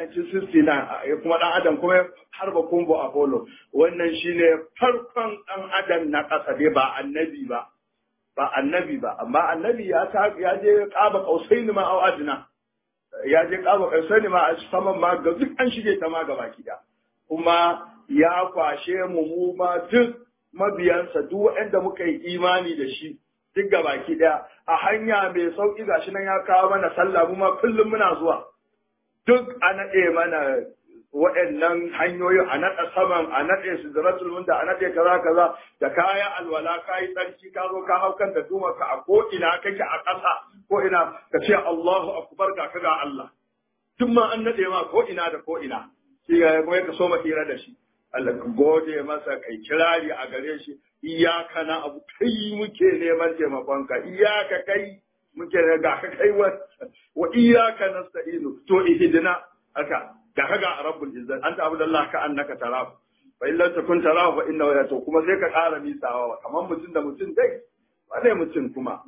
1969 ya kuma dan adam kuma ya harba kumbo apollo wannan shine farkon dan adam na ƙasa dai ba annabi ba ba annabi ba amma annabi ya ta ya je kaba kausaini ma au adna ya je kaba kausaini ma a saman ma ga duk an shige ta ma gaba kida kuma ya kwashe mu mu ma duk mabiyansa duk waɗanda muka yi imani da shi duk gabaki ɗaya a hanya mai sauƙi gashi nan ya kawo mana sallah mu ma kullum muna zuwa duk a naɗe mana waɗannan hanyoyin a naɗa saman a naɗe su da munda a naɗe kaza kaza da kaya alwala ka yi tsarki ka zo ka hau kan da ka a ko ina kake a ƙasa ko ina ka ce Allahu akbar ga ka ga Allah duk ma an naɗe ma ko ina da ko ina shi ya kuma ka so ma hira da shi Allah ka gode masa kai kirari a gare shi iyaka na abu kai muke neman taimakonka iyaka kai muke ga ka kai wa wa iyaka nasta'inu to ihdina aka ga ka ga rabbul izzat anta abdullah ka annaka tarahu fa in lam takun tarahu fa innahu ya to kuma sai ka ƙara misawa kamar mutum da mutum dai wane mutum kuma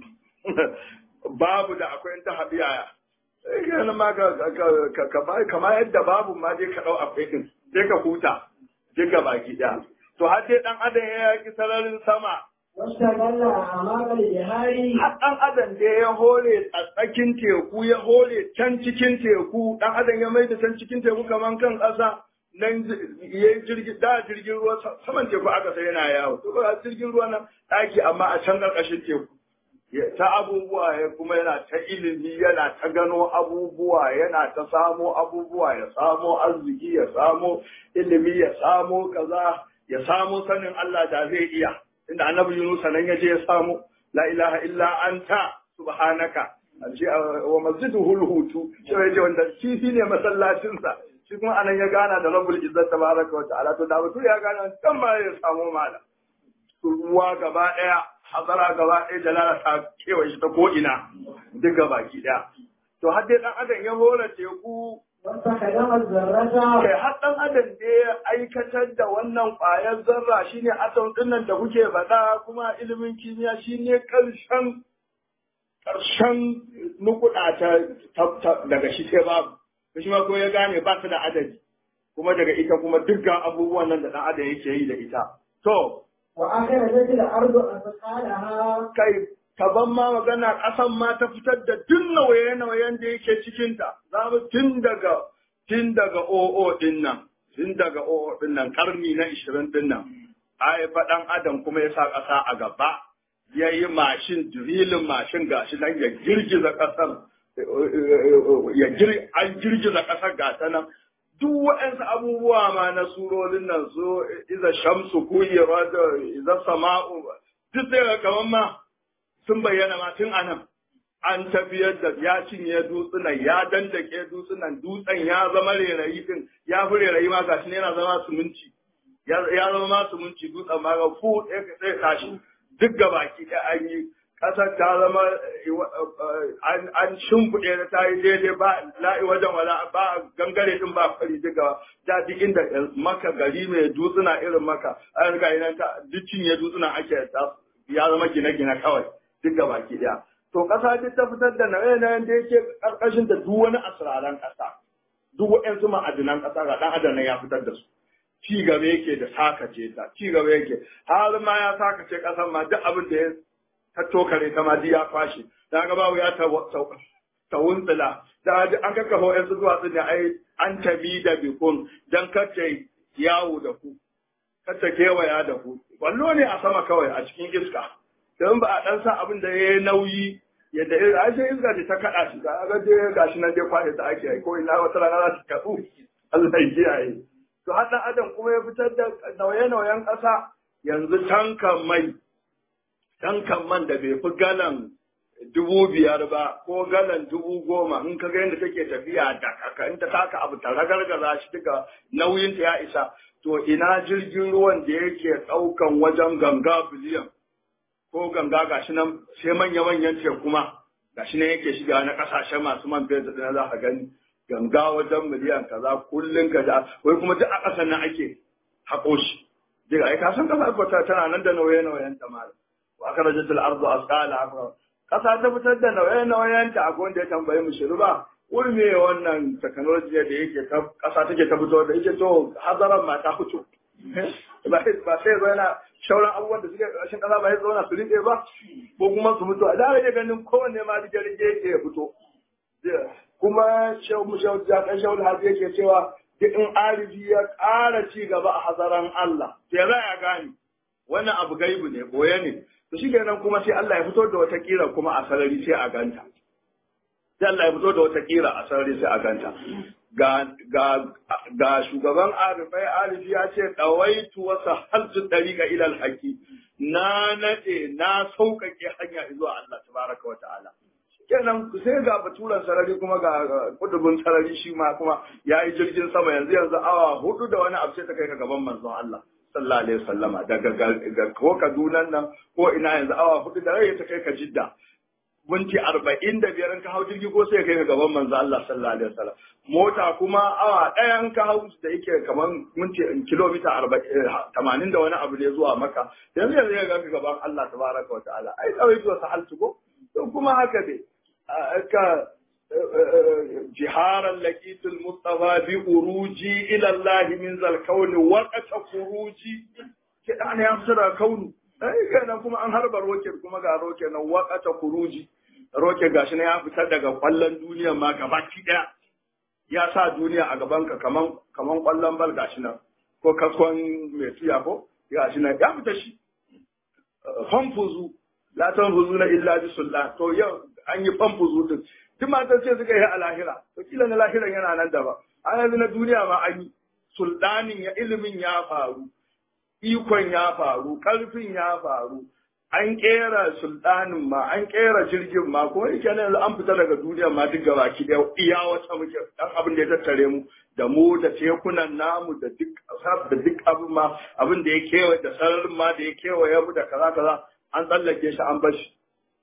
babu da akwai ta habiya kana ma ka ka kama yadda babu ma dai ka dau akwai din sai ka huta duka baki ɗaya. To har dai ɗan adam ya yaki sararin sama. Wasta galla a makar jihari. Har ɗan adam dai ya hore a tsakin teku ya hore can cikin teku ɗan adam ya mai da can cikin teku kamar kan ƙasa nan ya jirgi da jirgin ruwa saman teku aka sai yana yawo. To ba jirgin ruwa nan ɗaki amma a can ƙarƙashin teku. ta abubuwa ya kuma yana ta ilimi yana ta gano abubuwa yana ta samo abubuwa ya samo arziki ya samo ilimi ya samo kaza ya samo sanin Allah da zai iya inda annabi Yunus nan ya je ya samo la ilaha illa anta subhanaka ce wa masjiduhu hutu shi ya je wanda shi ne masallacin sa shi kuma anan ya gana da rabbul izzat tabaraka wa ta'ala to da mutum ya gana kan ma ya samu malam ruwa gaba daya hazara gaba ɗaya jalala ta kewaye shi ta ko'ina duk gaba ki ɗaya. To har dai ɗan adam ya hora teku Wasta kadamar zarrata. kai har ɗan adam ne ya aikatar da wannan ƙwayar zarra shine atom ɗin nan da kuke faɗa kuma ilimin kimiyya shine ƙarshen ƙarshen nukuɗa ta daga shi sai babu. Shi ma ko ya gane ba ta da adadi kuma daga ita kuma dukkan abubuwan nan da ɗan adam yake yi da ita. To, وأخرجت الأرض أثقالها kai kaban ma magana ƙasan ma ta fitar da duk nauye-nauyen da yake cikinta za mu tun daga tun daga o'o din nan tun daga o'o din nan karni na ishirin din nan ai faɗan adam kuma ya sa ƙasa a gaba ya yi mashin dirilin mashin gashi nan ya girgiza ƙasar ya gir an girgiza ƙasar gata nan duk waɗansu abubuwa ma na surorin nan so iza shamsu kuyira da iza sama'u duk sai kamar ma sun bayyana ma tun anan an tafiyar da ya cinye dutsunan ya dandake dutsunan dutsen ya zama rerayi din ya fi rerayi ma gashi ne yana zama suminci ya zama ma suminci dutsen ma ga fu sai tashi duk gabaki ɗaya an yi ƙasar ta zama an shimfiɗe da ta yi daidai ba la'i wajen wala ba gangare din ba fari duka da duk inda maka gari mai dutsuna irin maka an riga yana ta duk cinye dutsuna ake ya zama gine-gine kawai duk ga baki ɗaya. To ƙasa duk ta fitar da nauye-nauyen da yake ƙarƙashin da duk wani asiraran ƙasa duk waɗansu ma'adinan ƙasa ga ɗan adam ya fitar da su. Ci gaba yake da sakace ta, ci gaba yake har ma ya sakace ƙasar ma duk abin da ya ta tokare ta ma ya kwashe da ga babu ya ta ta wuntsila da an kakkafa wa'yansu duwatsu ne ai an tabi da bikun don kace yawo da ku kace kewaya da ku wallo ne a sama kawai a cikin iska don ba a dan sa abin da ya yi nauyi yadda ai sai iska ce ta kaɗa shi ga ga dai gashi nan dai kwashe ta ake yi ko ina wata rana za ta kaɗu Allah ya kiyaye to har dan adam kuma ya fitar da nauye-nauyen ƙasa yanzu tankan mai tankan man da bai fi galan dubu biyar ba ko galan dubu goma in ka ga yadda take tafiya da kaka in ta taka abu ta ragargaza shi duka nauyin ta ya isa to ina jirgin ruwan da yake ɗaukan wajen ganga biliyan ko ganga gashi nan sai manya manyan teku kuma gashi nan yake shiga na kasashe masu man fetur da za ka gani ganga wajen miliyan kaza kullun ka da wai kuma duk a ƙasar nan ake haƙo shi diga ai ka san ƙasar tana nan da nauye-nauyen ta malam وأخرجت الأرض أثقالها ƙasa ta fitar da nauye-nauyen ta akwai wanda ya tambayi mu shiru ba wuri me wannan technology da yake ta ƙasa take ta fito da yake to hazaran ma ta fito ba sai zo yana shauran abubuwan da suke ƙarshen ƙasa ba ya zauna su riƙe ba ko kuma su mutu a da rage ganin kowanne ma rige rige yake ya fito kuma shehu mu shehu ya kan shehu hazi yake cewa duk in arifi ya ƙara ci gaba a hazaran Allah sai za ya gane wannan abu gaibu ne boye ne to shikenan kuma sai Allah ya fito da wata kira kuma a sarari sai a ganta sai Allah ya fito da wata kira a sarari sai a ganta ga ga ga shugaban arifai arifi ya ce dawaitu wa sahaltu dariqa ila alhaqi na nade na sauƙaƙe hanya zuwa Allah tabaraka wa ta'ala kenan sai ga baturan sarari kuma ga kudubin sarari shi ma kuma ya yi jirgin sama yanzu yanzu awa hudu da wani abu sai ta kai ka gaban manzon Allah sallallahu alaihi wasallama daga ko Kaduna nan ko ina yanzu awa hudu da rai ta kai ka Jidda minti arba'in da biyar ka hau jirgi ko sai kai ka gaban manzon Allah sallallahu alaihi wasallam mota kuma awa ɗaya in ka hau da yake kamar minti kilomita tamanin da wani abu ne zuwa maka yanzu yanzu ya ga gaban Allah tabaraka wa ta'ala ai tsawai zuwa sahaltu ko kuma haka dai ka jiharan laqitul mustafa bi uruji ila Allah min zal kauni waqata khuruji ke da ne amsara kaunu ai kana kuma an harba roket kuma ga roket nan waqata khuruji roket gashi ne ya fitar daga kwallon duniya ma gabaki daya ya sa duniya a gaban ka kaman kaman kwallon bal gashi nan ko kaskon mai tuya ko gashi nan ya fita shi fanfuzu la tanfuzuna illa bi sultan to yau an yi fanfuzu din duk matan ce suka yi a lahira to kila na lahiran yana nan da ba a yanzu na duniya ma an yi sultanin ya ilimin ya faru ikon ya faru karfin ya faru an kera sultanin ma an kera jirgin ma kuma yake nan an fita daga duniya ma duk gaba ki da iya wata muke dan abin da ya tattare mu da mu da tekunan namu da duk da duk abin ma abin da ya kewaye da sararin ma da ya kewaye mu da kaza kaza an tsallake shi an bar shi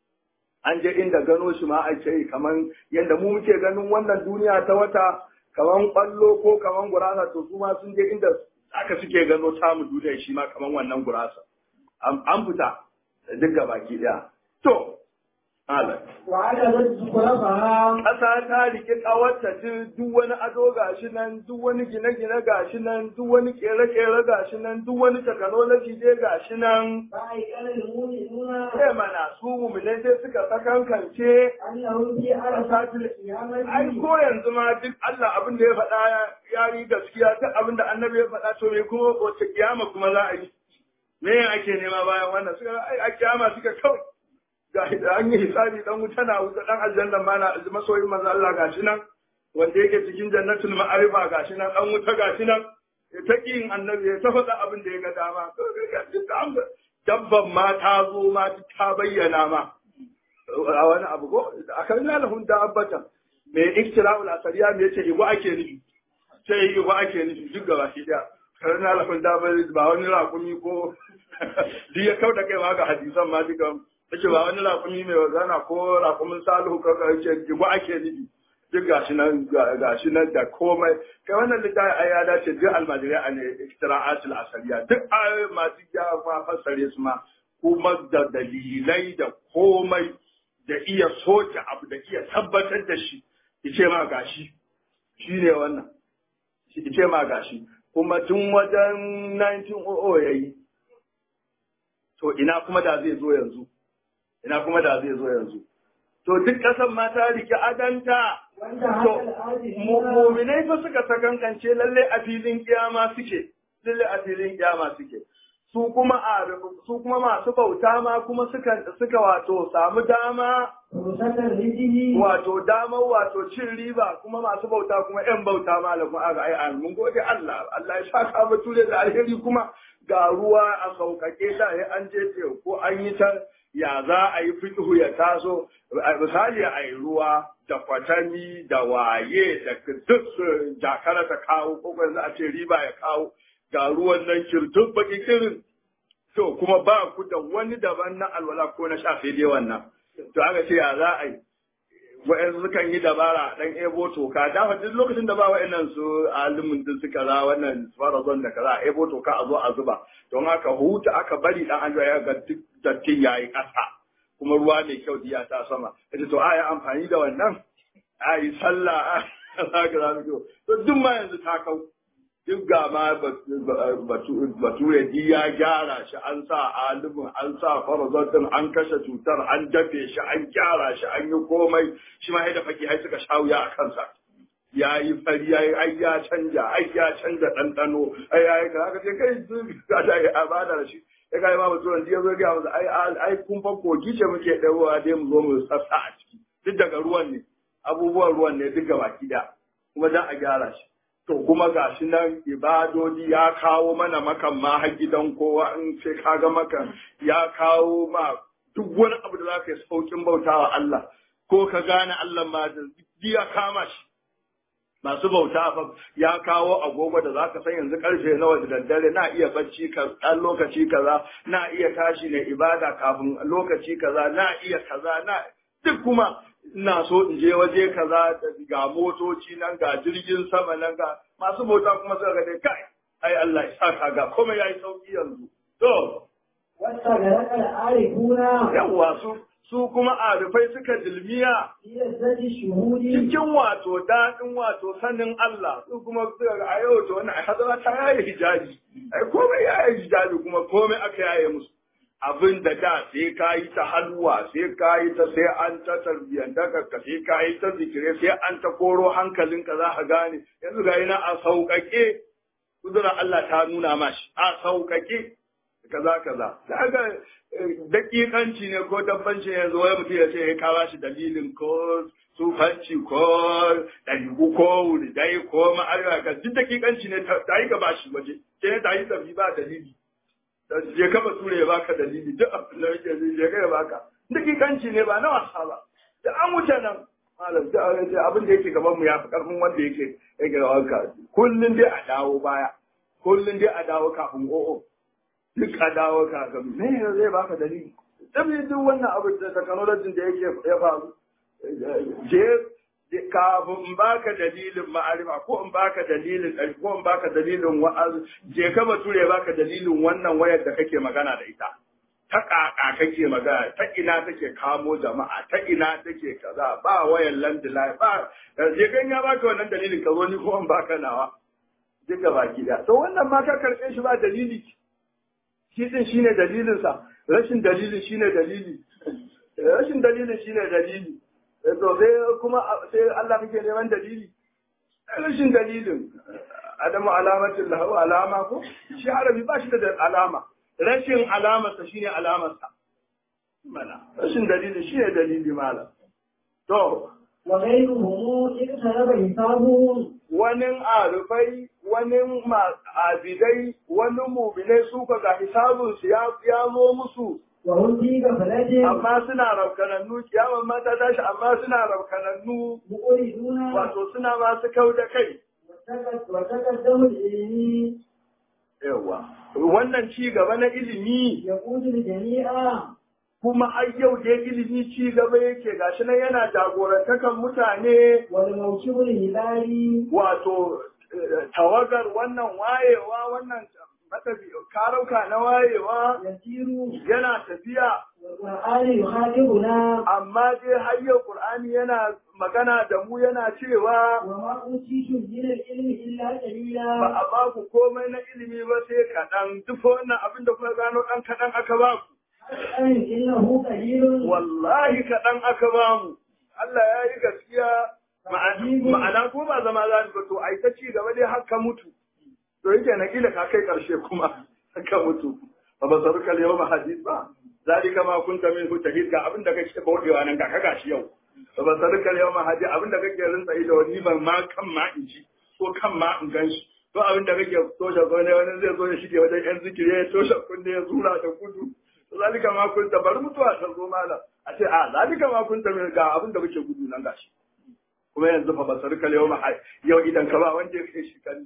an je inda gano shi ma ake yi kaman yadda mu muke ganin wannan duniya ta wata kaman kwallo ko kaman gurasa to su ma sun je inda aka suke gano samu duniya shi ma kaman wannan gurasa an fita duk ga baki daya to ala وعلى ذلك خلفها ƙasa ta rike ƙawarta duk wani ado gashi nan duk wani gine-gine gashi nan duk wani kere-kere gashi nan duk wani technology dai gashi nan فأيقن المؤمنون sai mana su mummunai sai suka sakankance أنهم في عرفات القيامة ai ko yanzu ma duk Allah abin da ya faɗa ya yi gaskiya duk abin da annabi ya faɗa to me kuma wace kiyama kuma za a yi me ake nema bayan wannan suka ai a kiyama suka kawai ga an yi hisabi dan wuta na wuta dan aljanna ma na masoyin manzo Allah gashi nan wanda yake cikin jannatul ma'arifa gashi nan dan wuta gashi nan ya ta kin annabi ya ta faɗa abin da ya ga dama to ga duk an dabban ma ta zo ma ta bayyana ma a wani abu ko akan lalahun dabbatan me iktira'ul asariya me yace igwa ake nufi sai igwa ake nufi duk gaba shi da kan lalahun dabbat ba wani rakumi ko duk ya kauda kai ma ga hadisan ma duka yace ba wani rakumi mai wazana ko rakumin salihu ko yace igwa ake nufi duk gashi nan gashi nan da komai kai wannan littafi ai ya dace duk almajirai a ne iktira'atul asariya duk ayoyi masu gyara ma fassare su ma kuma da dalilai da komai da iya soke abu da iya tabbatar da shi ice ma gashi shi ne wannan ice ma gashi kuma tun wajen 1900 ya yi to ina kuma da zai zo yanzu ina kuma da zai zo yanzu to duk ƙasan ma ta rike adanta wanda to haka al'adun muminai fa suka sakankance lalle a filin kiyama suke lalle a filin kiyama suke su kuma a su kuma masu bauta ma kuma suka suka wato samu dama rusatar rijihi wato damar wato cin riba kuma masu bauta kuma yan bauta malamin aga ai an mun gode Allah Allah ya saka mu ture da alheri kuma ga ruwa a saukake da ya an je ce ko an yi ta ya za a yi fiqhu ya taso a misali a yi ruwa da kwatami da waye da duk su jakara ta kawo ko ko yanzu a ce riba ya kawo ga ruwan nan kirtun baki kirin to kuma ba ku da wani daban na alwala ko na sha sai dai wannan to aka ce ya za a yi wa'yansu sukan yi dabara dan ebo toka da duk lokacin da ba wa'yannan su alimin din suka za wannan farazon da kaza ebo toka a zo a zuba don haka huta aka bari dan an ya ga duk dattin yayi kasa kuma ruwa mai kyau diya ta sama kace to a yi amfani da wannan a yi sallah a za ka za to duk ma yanzu ta kau duk ga ma bature ji ya gyara shi an sa alimin an sa farazatin an kashe cutar an dafe shi an gyara shi an yi komai shi ma da faki ai suka sha wuya a kansa ya yi fari ya yi ai ya canja ai ya canja ɗanɗano ai ya yi kaza ce kai ka da ya bada da shi ya kai ma mutum ya zo ga musu ai ai kun fa kogi ce muke ɗauwa dai mu zo mu sassa a ciki duk daga ruwan ne abubuwan ruwan ne duk baki da kuma dan a gyara shi to kuma ga shi nan ibadodi ya kawo mana makan ma har gidan kowa in sai ka ga makan ya kawo ma duk wani abu da za ka yi saukin bautawa Allah ko ka gane Allah ma da ya kama shi masu bauta fa ya kawo agogo da zaka san yanzu karfe nawa da daddare na iya bacci ka dan lokaci kaza na iya tashi ne ibada kafin lokaci kaza na iya kaza na duk kuma ina so in je waje kaza ga motoci nan ga jirgin sama nan ga masu bauta kuma suka ga dai kai ai Allah ya saka ga kuma yayi sauki yanzu to wasta ga rakal arifuna yawa su su kuma arifai suka dilmiya yazzati shuhudi cikin wato daɗin wato sanin Allah su kuma suka ga a yau to wannan ai hadara ta yayi hijabi ai komai yayi hijabi kuma komai aka yaye musu abin da da sai ka yi ta halwa sai ka yi ta sai an ta tarbiyyanta ka sai ka yi ta zikire sai an ta koro hankalinka za ka gane yanzu ga yana a sauƙaƙe kudurar Allah ta nuna mashi a sauƙaƙe kaza kaza da ga dakikanci ne ko dabbanci yanzu wai mutum ya ce ya kawo shi dalilin ko sufanci ko ɗarigu ko wuridai ko ma'arewa ka duk dakikanci ne ta yi gaba shi waje sai ta yi tafi ba dalili je ka ture ya baka dalili duk abin da yake zai je ka ya baka dakikanci ne ba na wasa ba da an wuce nan malam da abin da yake gaban mu ya fi karfin wanda yake yake gaban ka kullun dai a dawo baya kullun dai a dawo kafin o'o duk a dawo ka ga me zai baka dalili tabi duk wannan abu da technology da yake ya faru je kafin in baka dalilin ma'arifa ko in baka dalilin ɗari ko in baka dalilin wa'az je ka bature baka dalilin wannan wayar da kake magana da ita ta ƙaƙa kake magana ta ina take kamo jama'a ta ina take kaza ba wayar landline ba je kan ya baka wannan dalilin ka zo ni ko in baka nawa duka baki da to wannan ma ka karɓe shi ba dalili shi din shine dalilinsa rashin dalilin shine dalili rashin dalilin shine dalili to sai kuma sai Allah kake neman dalili rashin dalilin adamu alamatin lahu alama ko shi harabi ba shi da alama rashin alamarsa shine alamarsa mana rashin dalili shine dalili mala to wa ghayruhum iktaraba hisabuhum wani arufai wani abidai wani mubinai su ka ga hisabinsu ya zo musu wa hum fi ghaflatin amma suna raukanannu kiyaman mata tashi amma suna raukanannu muqriduna wato suna masu kau da kai wa taqaddamu al-ilmi yawa wannan ci gaba na ilimi yaqutu al-jami'a kuma har yau dai ilimi ci gaba yake gashi nan yana jagorantakan mutane wal mawkibu al-hilali wato eh, tawagar wannan wayewa wannan matafi karauka na wayewa yasiru yana tafiya wal qur'ani yukhadibuna amma dai har yau Qur'ani yana magana da mu yana cewa wa ma utitu min al-ilmi illa ba qalila a ba ku komai na ilimi ba sai kaɗan duk wannan abin da kuka gano ɗan kaɗan aka ba ku an innahu qalilun wallahi kaɗan aka ba mu Allah ya yi gaskiya ma'ana ma'ana ko ba zama za ba to ai ta ci gaba dai har ka mutu to yake na kila ka kai ƙarshe kuma ka mutu ba ba saru kal yawma hadith ba zalika ma kunta min tahid ga abin da kake baudewa nan ga ka gashi yau ba ba saru kal yawma hadith abin da kake rinsa ido wani ban ma kan ma in ji ko kan ma in gan shi to abin da kake toshe ko ne wani zai zo ya shige wajen yan zikiri ya toshe kunne ya zura da gudu zalika ma kunta bari mutuwa ta zo malam a ce a zalika ma kunta min ga abin da muke gudu nan gashi kuma yanzu fa basar kal yawma yau idan ka ba wanda ya kai shi kan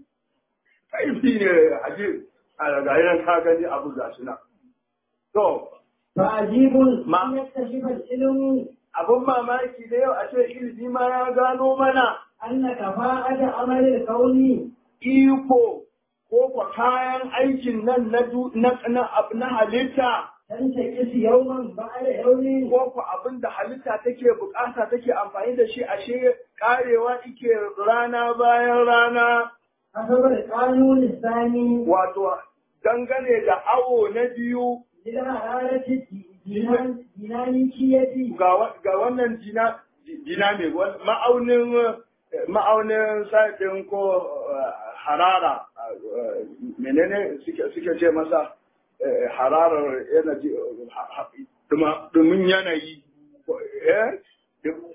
kaifi ne aje a ga yan ka gani abu gashi nan to فعجيب ما- أن يكتشف العلم abun mamaki da yau a ce ilimi ma ya gano mana أن كفاءة عمل الكون iko ko kwa kayan aikin nan na du- na na ab- na halitta تنتكس يوما بعد يوم ko kwa abin da halitta take bukata take amfani da shi ashe karewa ike rana bayan rana حسب القانون الثاني wato dangane da awo na biyu للحرارة الدينان- الديناميكية ga wa- ga wannan dina dina mai wan- ma'aunin eh, ma'aunin sa'idin ko eh, harara eh, menene suke suke ce masa eh, hararar energy eh, ha- ha- duma- dumin yanayi ko- eh dum-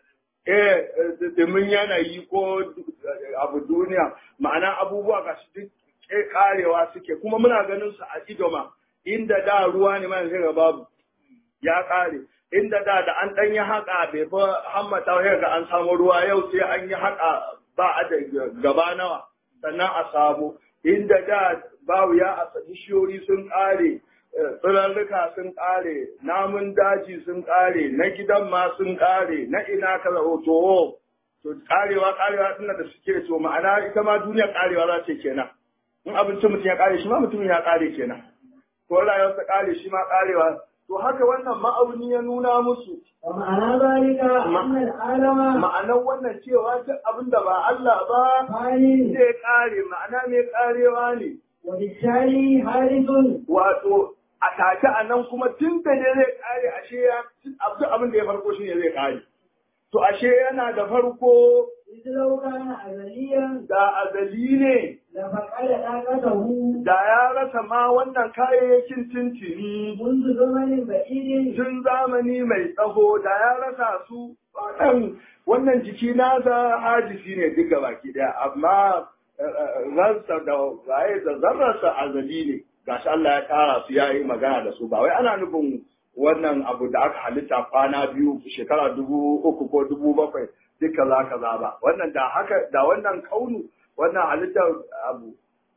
eh eh, dumin yanayi ko eh, abu duniya ma'ana abubuwa ga su duk ke karewa suke kuma muna ganin su a idoma inda da ruwa ne ma yanzu ga babu ya ƙare inda da da an ɗan yi haƙa bai fa hammata sai ga an samu ruwa yau sai an yi haƙa ba a da gaba nawa sannan a samu inda da babu ya a bishiyoyi sun ƙare eh, tsirarruka sun ƙare namun daji sun ƙare na gidan ma sun ƙare na ina kaza o, to to ƙarewa ƙarewa tunda da suke to ma'ana ita ma duniya ƙarewa za ce kenan in abincin mutum ya ƙare shi ma mutum ya ƙare kenan ko rayuwarsa ƙare shi ma ƙarewa to haka wannan ma'auni ya nuna musu ومعنى ذلك أن العالم ma'anar wannan cewa duk abin da ba Allah ba فاني zai ƙare ma'ana mai ƙarewa ne وبالتالي حادث wato a take a nan kuma tun da ne zai ƙare ashe ya duk abin da ya farko shi ne zai ƙare to ashe yana da farko إذ لو كان أزليا da azali ne لفقد طاقته da ya rasa ma wannan kayayyakin tuntuni منذ زمن بعيد tun zamani mai tsaho da ya rasa su wannan wannan jiki nasa hajisi ne duk baki daya amma ransa da waye da zarrarsa azali ne gashi Allah ya kara su ya yi magana da su ba wai ana nufin wannan abu da aka halitta kwana biyu shekara dubu uku ko dubu bakwai duk kaza kaza ba wannan da haka da wannan kaunu wannan halittar abu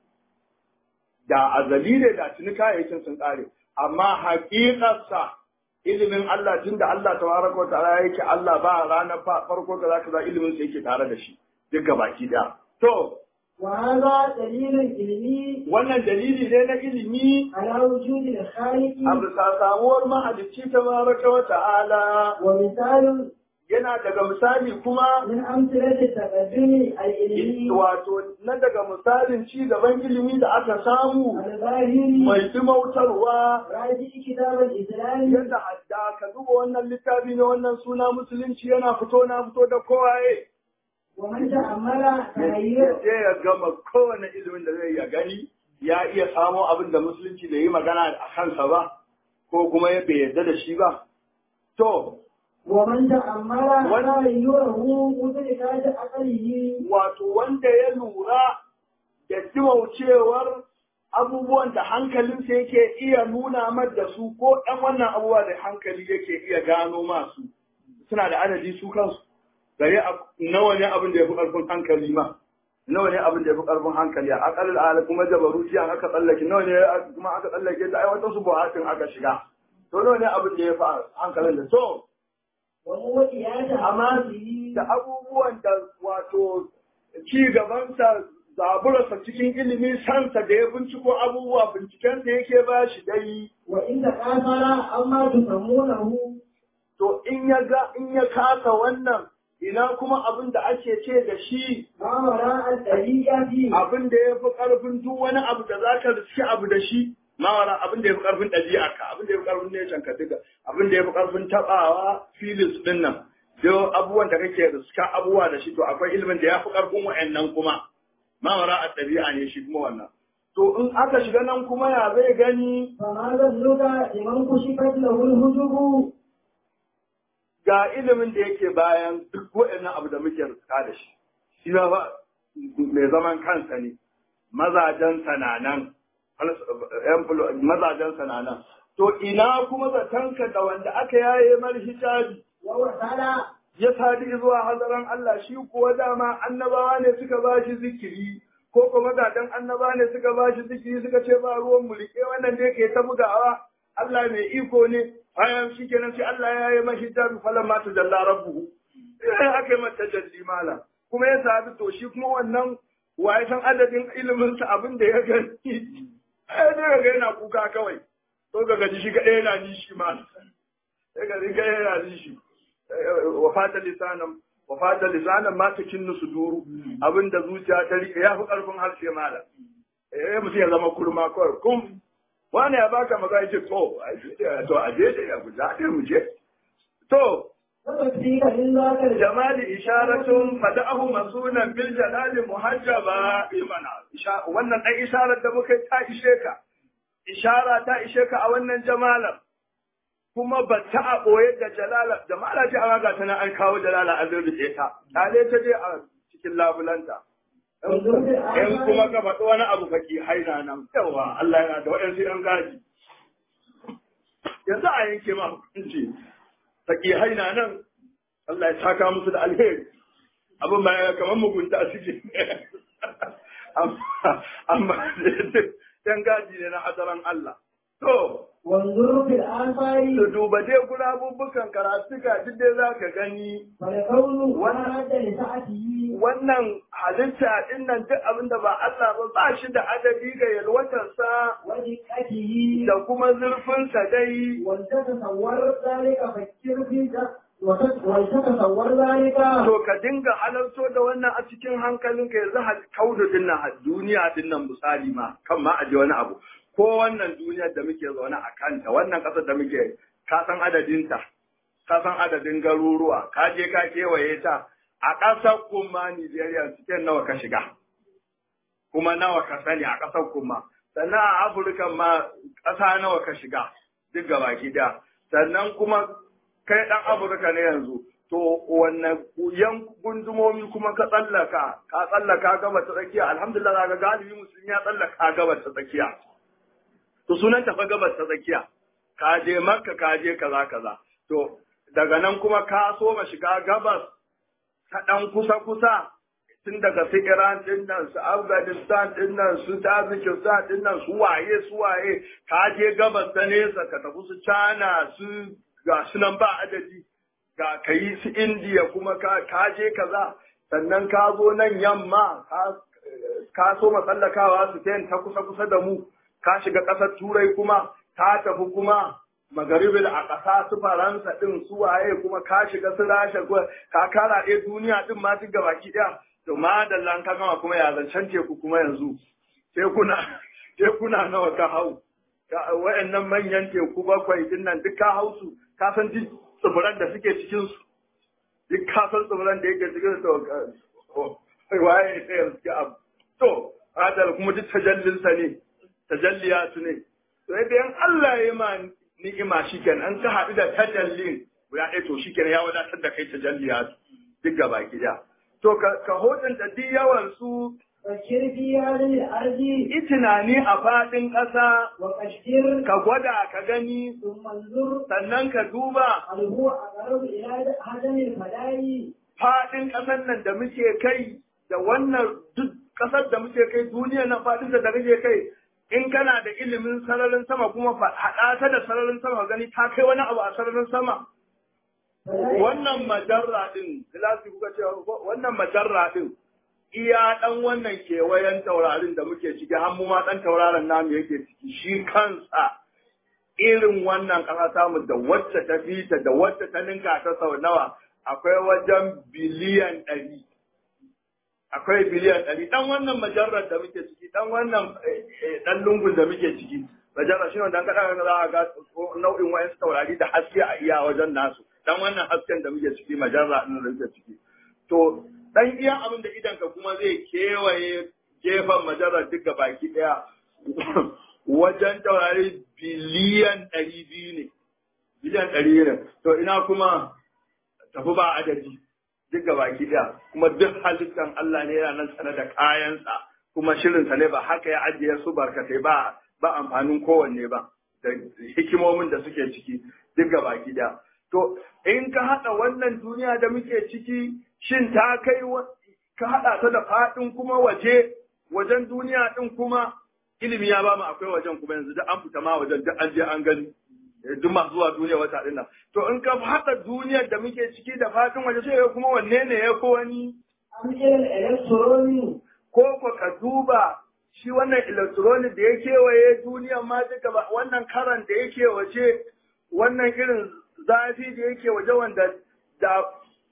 da azali ne da tuni kayayyakin sun kare amma haƙiƙarsa ilimin Allah tun da Allah tabaraka wa ta'ala yake Allah ba ranar fa- farko da zaka za ilimin sa yake tare da shi duk baki daya to وهذا دليل علمي wannan dalili ne na ilimi على وجود الخالق a bisa samuwar mahalicci tabaraka wa ta'ala ومثال yana daga misali kuma من أمثلة التقدم العلمي wato na daga misalin ci gaban ilimi da aka samu الظاهري mai dimautarwa راجع كتاب الإسلام yadda hadda ka duba wannan littafi na wannan suna musulunci yana fito na fito da kowaye ومن تأمل ya تغير je ya gama kowane ilimin da zai ya gani ya iya samo abin da musulunci da yi magana a kansa ba ko kuma ya bai yarda da shi ba to ومن تأمل تغيره مدركات عقله wato wanda ya lura da dimaucewar abubuwan da hankalinsa yake iya nuna mar da su ko ɗan wannan abubuwa da hankali yake iya gano masu suna da adadi su kansu gare a- nawa ne abin da ya fi ƙarfin hankali ma nawa ne abin da ya fi ƙarfin hankali a akalil ala kuma jabaruti an aka tsallake nawa ne aka- kuma aka tsallake ta aiwatar su buhatin aka shiga to nawa ne abin da ya fi hankalin da so وموجهات amma أعماله da abubuwan da wato ci gabansa zaburarsa cikin ilimi sansa da ya binciko abubuwa bincikensa yake ba shi dai وإن تكاثر أما تسمونه to in ya ga in ya kasa wannan ina kuma abin da ake ce da shi ما وراء الطريقة abin da ya fi ƙarfin duk wani abu da za ka riski abu da shi mawara abin da ya fi ƙarfin ɗabi'arka abin da ya fi ƙarfin neshan ka duka abin da ya fi ƙarfin taɓawa filis ɗin nan duk abubuwan da kake riska abubuwa da shi to akwai ilimin da ya fi ƙarfin wa'annan kuma mawara a ɗabi'a ne shi kuma wannan to in aka shiga nan kuma ya zai gani فما ظنك لمن كشفت له الهجب ga ilimin da yake bayan duk wa'annan abu da muke riska da shi shi ba ba mai zaman kansa ne mazajen sananan mazajen sananan to ina kuma zatanka da wanda aka yaye mar hijabi ووصل ya sadi zuwa hazaran Allah shi kuwa dama annabawa ne suka ba shi zikiri ko kuma mazajen annabawa ne suka ba shi zikiri suka ce ba ruwan mu rike wannan da yake ta bugawa Allah mai iko ne bayan shi kenan sai Allah ya yi mashi hijabi falan ma ta jalla rabbuhu sai aka yi mata jalli mala kuma ya sadu to shi kuma wannan waye san adadin ilimin sa abin da ya gani ai dai ga yana kuka kawai to ga gaji shi kadai yana nishi ma sai ga ga yana nishi wa fata lisanan wa fata lisanan ma ta kinnu su duru abinda zuciya ta rike ya fi karfin harshe mala eh mutum ya zama kurma kawai kum wani ya baka maza ya ce to to a je da ya guda ɗaya mu je to وتكفيك من ذاك الجمال jamali isharatun fada'ahu masunan bil jalali muhajjaba imana Isha- wannan ɗan isharar da muka yi ta ishe ka ishara ta ishe ka a wannan jamalar kuma ba ta a ɓoye da jalala jamala ce amma ga tana an kawo jalala an rubuce ta tale ta je a cikin labulanta in kuma ka faɗi wani abu faki haina nan yawa Allah yana da waɗansu ‘yan gaji yanzu a yanke ma hukunci faki haina nan Allah ya saka musu da alheri abin ba ya kamar mugunta suke amma amma ‘yan gaji ne na hadaran Allah to وانظر في الآثار su duba dai gurabubbukan karatuka duk dai za ka gani فلكونه ورد لسعته wannan halitta din nan duk abin da ba Allah ba ba shi da adadi ga yalwatarsa ودقته da kuma zurfinsa dai ولتتصور ذلك فكر في ذلك ولتتصور ذلك to ka dinga halarto da wannan a cikin hankalinka yanzu ha- kaudu din nan ha- duniya din nan misali ma kan ma aje wani abu ko wannan duniyar da muke zaune a kanta wannan ƙasar da muke ka san adadinta ka san adadin garuruwa ka je ka kewaye ta a ƙasar kuma Nijeriya cikin nawa ka shiga kuma nawa ka sani a ƙasar kuma sannan a Afirka ma ƙasa nawa ka shiga duk gabaki ɗaya sannan kuma kai ɗan Afirka ne yanzu to wanne yan gundumomi kuma ka tsallaka ka tsallaka gaba ta tsakiya alhamdulillah ga galibi musulmi ya tsallaka gaba ta tsakiya to sunan tafa gabas ta tsakiya ka je makka ka je kaza kaza to daga nan kuma ka so ma shiga gabas ta dan kusa kusa tun daga su Iran din nan su Afghanistan din nan su Tajikistan din nan su waye su waye ka je gabas ta nesa ka tafi su China su ga su nan ba adadi ga kai su India kuma ka ka je kaza sannan ka zo nan yamma ka ka so matsallakawa su ta kusa kusa da mu ka shiga ƙasar turai kuma ka tafi kuma magaribil a ƙasa su faransa ɗin su waye kuma ka shiga su rasha kuma ka kara ɗaya duniya ɗin ma duk gabaki ɗaya to ma da lan ka gama kuma ya zancen teku kuma yanzu tekuna tekuna nawa ka hau Ka- waɗannan manyan teku bakwai ɗin nan duk ka hau su ka san duk tsibiran da suke cikin su duk ka san tsibiran da yake cikin su to ka- waye ne yanzu abu to adal kuma duk tajallinsa ne tajalliyatu ne to yadda yan Allah ya ma ni'ima shikenan an ka haɗu da tajallin guda ɗaya to shikenan ya wadatar da kai tajalliyatu duk gaba gida to ka ka hodanta duk yawan su فكر في هذه الأرض yi tunani a faɗin ƙasa وقشر ka gwada ka gani ثم انظر sannan ka duba هل هو أقرب إلى هدم الفداء faɗin ƙasar nan da muke kai da wannan duk ƙasar da muke kai duniya na faɗin da kake kai in kana da ilimin sararin sama kuma fa- haɗa ta da sararin sama gani ta kai wani abu a sararin sama wannan majarra din filasi kuka ce wannan majarra din iya dan wannan kewayen taurarin da muke ciki har mu ma dan tauraron namu yake ciki shi kansa irin wannan ƙasa tamu da wacce ta fita da wacce ta ninka ta sau nawa akwai wajen biliyan ɗari akwai biliyan ɗari ɗan wannan majarrar da muke ciki ɗan wannan eh, eh, ɗan lungun da muke ciki majarra shi ne dan kaɗa za a ga nau'in wayansu taurari da haske a iya wajen nasu ɗan wannan hasken da muke ciki majarra ɗin da muke ciki to ɗan iya abin da idanka kuma zai kewaye gefen majarrar duk ga baki ɗaya wajen taurari biliyan ɗari biyu ne biliyan ɗari ne to ina kuma tafi ba adadi duk ga baki ɗaya kuma duk halittan Allah ne yana nan tsare da kayansa kuma shirinsa ne ba haka ya ajiye su barkatai ba ba amfanin kowanne ba da hikimomin da suke ciki duk ga baki ɗaya to in ka haɗa wannan duniya da muke ciki shin ta kai wa- ka haɗa ta da faɗin kuma waje wajen duniya ɗin kuma ilimi ya ba mu akwai wajen kuma yanzu duk an fita ma wajen duk an je an gani duk masu zuwa duniya wata ɗin nan to in ka haɗa duniyar da muke ciki da fatin waje sai kuma wanne ne ya ko wani أم إلى الإلكترون ko ko ka duba shi wannan electronic da ya kewaye duniyar ma duka ba wannan karan da yake waje wannan irin zafi da yake waje wanda da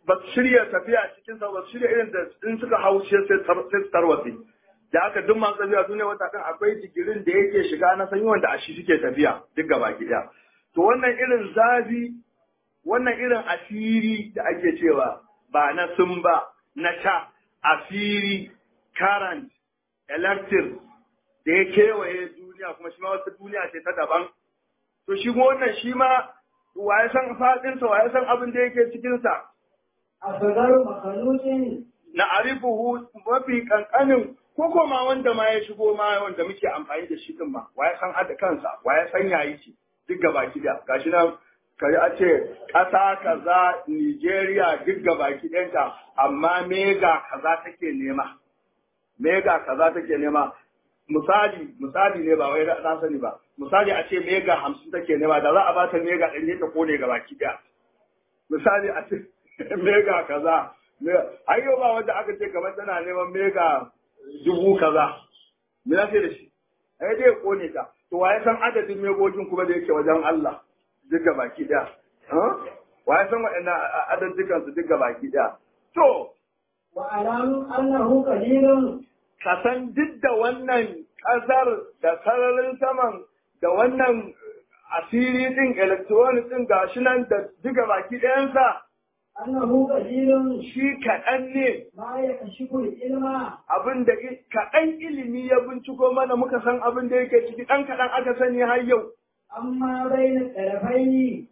ba su shirya tafiya cikin sa ba su shirya irin da in suka hau shi sai su tarwatsi da aka duk masu tafiya su ne wata kan akwai digirin da yake shiga na sanyi wanda a shi suke tafiya duk gaba ɗaya to wannan irin zafi wannan irin asiri da ake cewa ba na sun ba na sha asiri current electric da ya kewaye duniya kuma shi ma wata duniya ce ta daban to shi wannan shi ma wa ya san faɗinsa wa ya san abin da yake cikinsa أصغر مخلوق na arifuhu mafi kankanin ko koma wanda ma ya shigo ma wanda muke amfani da shi din ma wa ya san hada kansa wa ya san yayi shi duk gaba da gashi nan kari a ce ƙasa kaza Nigeria duk gaba ɗanta amma mega kaza take nema mega kaza take nema misali misali ne ba wai na sani ba misali a ce mega hamsin take nema da za a ba ta mega ɗari ta kone gaba ɗaya misali a ce mega kaza har yau ba wanda aka ce kamar tana neman mega dubu kaza me za da shi ai dai kone ta to waye san adadin megogin kuma da yake wajen Allah duka baki daya waye san waɗannan adadikan su duka baki daya to وأعلم أنه قليل ka san duk da wannan ƙasar da sararin saman da wannan asiri din electronic din gashi nan da duka baki ɗayansa أنه قليل shi kaɗan ne ما يكشف العلم abin da i- kaɗan ilimi ya binciko mana muka san abin da yake ciki ɗan kaɗan aka sani har yau. أما بين الطرفين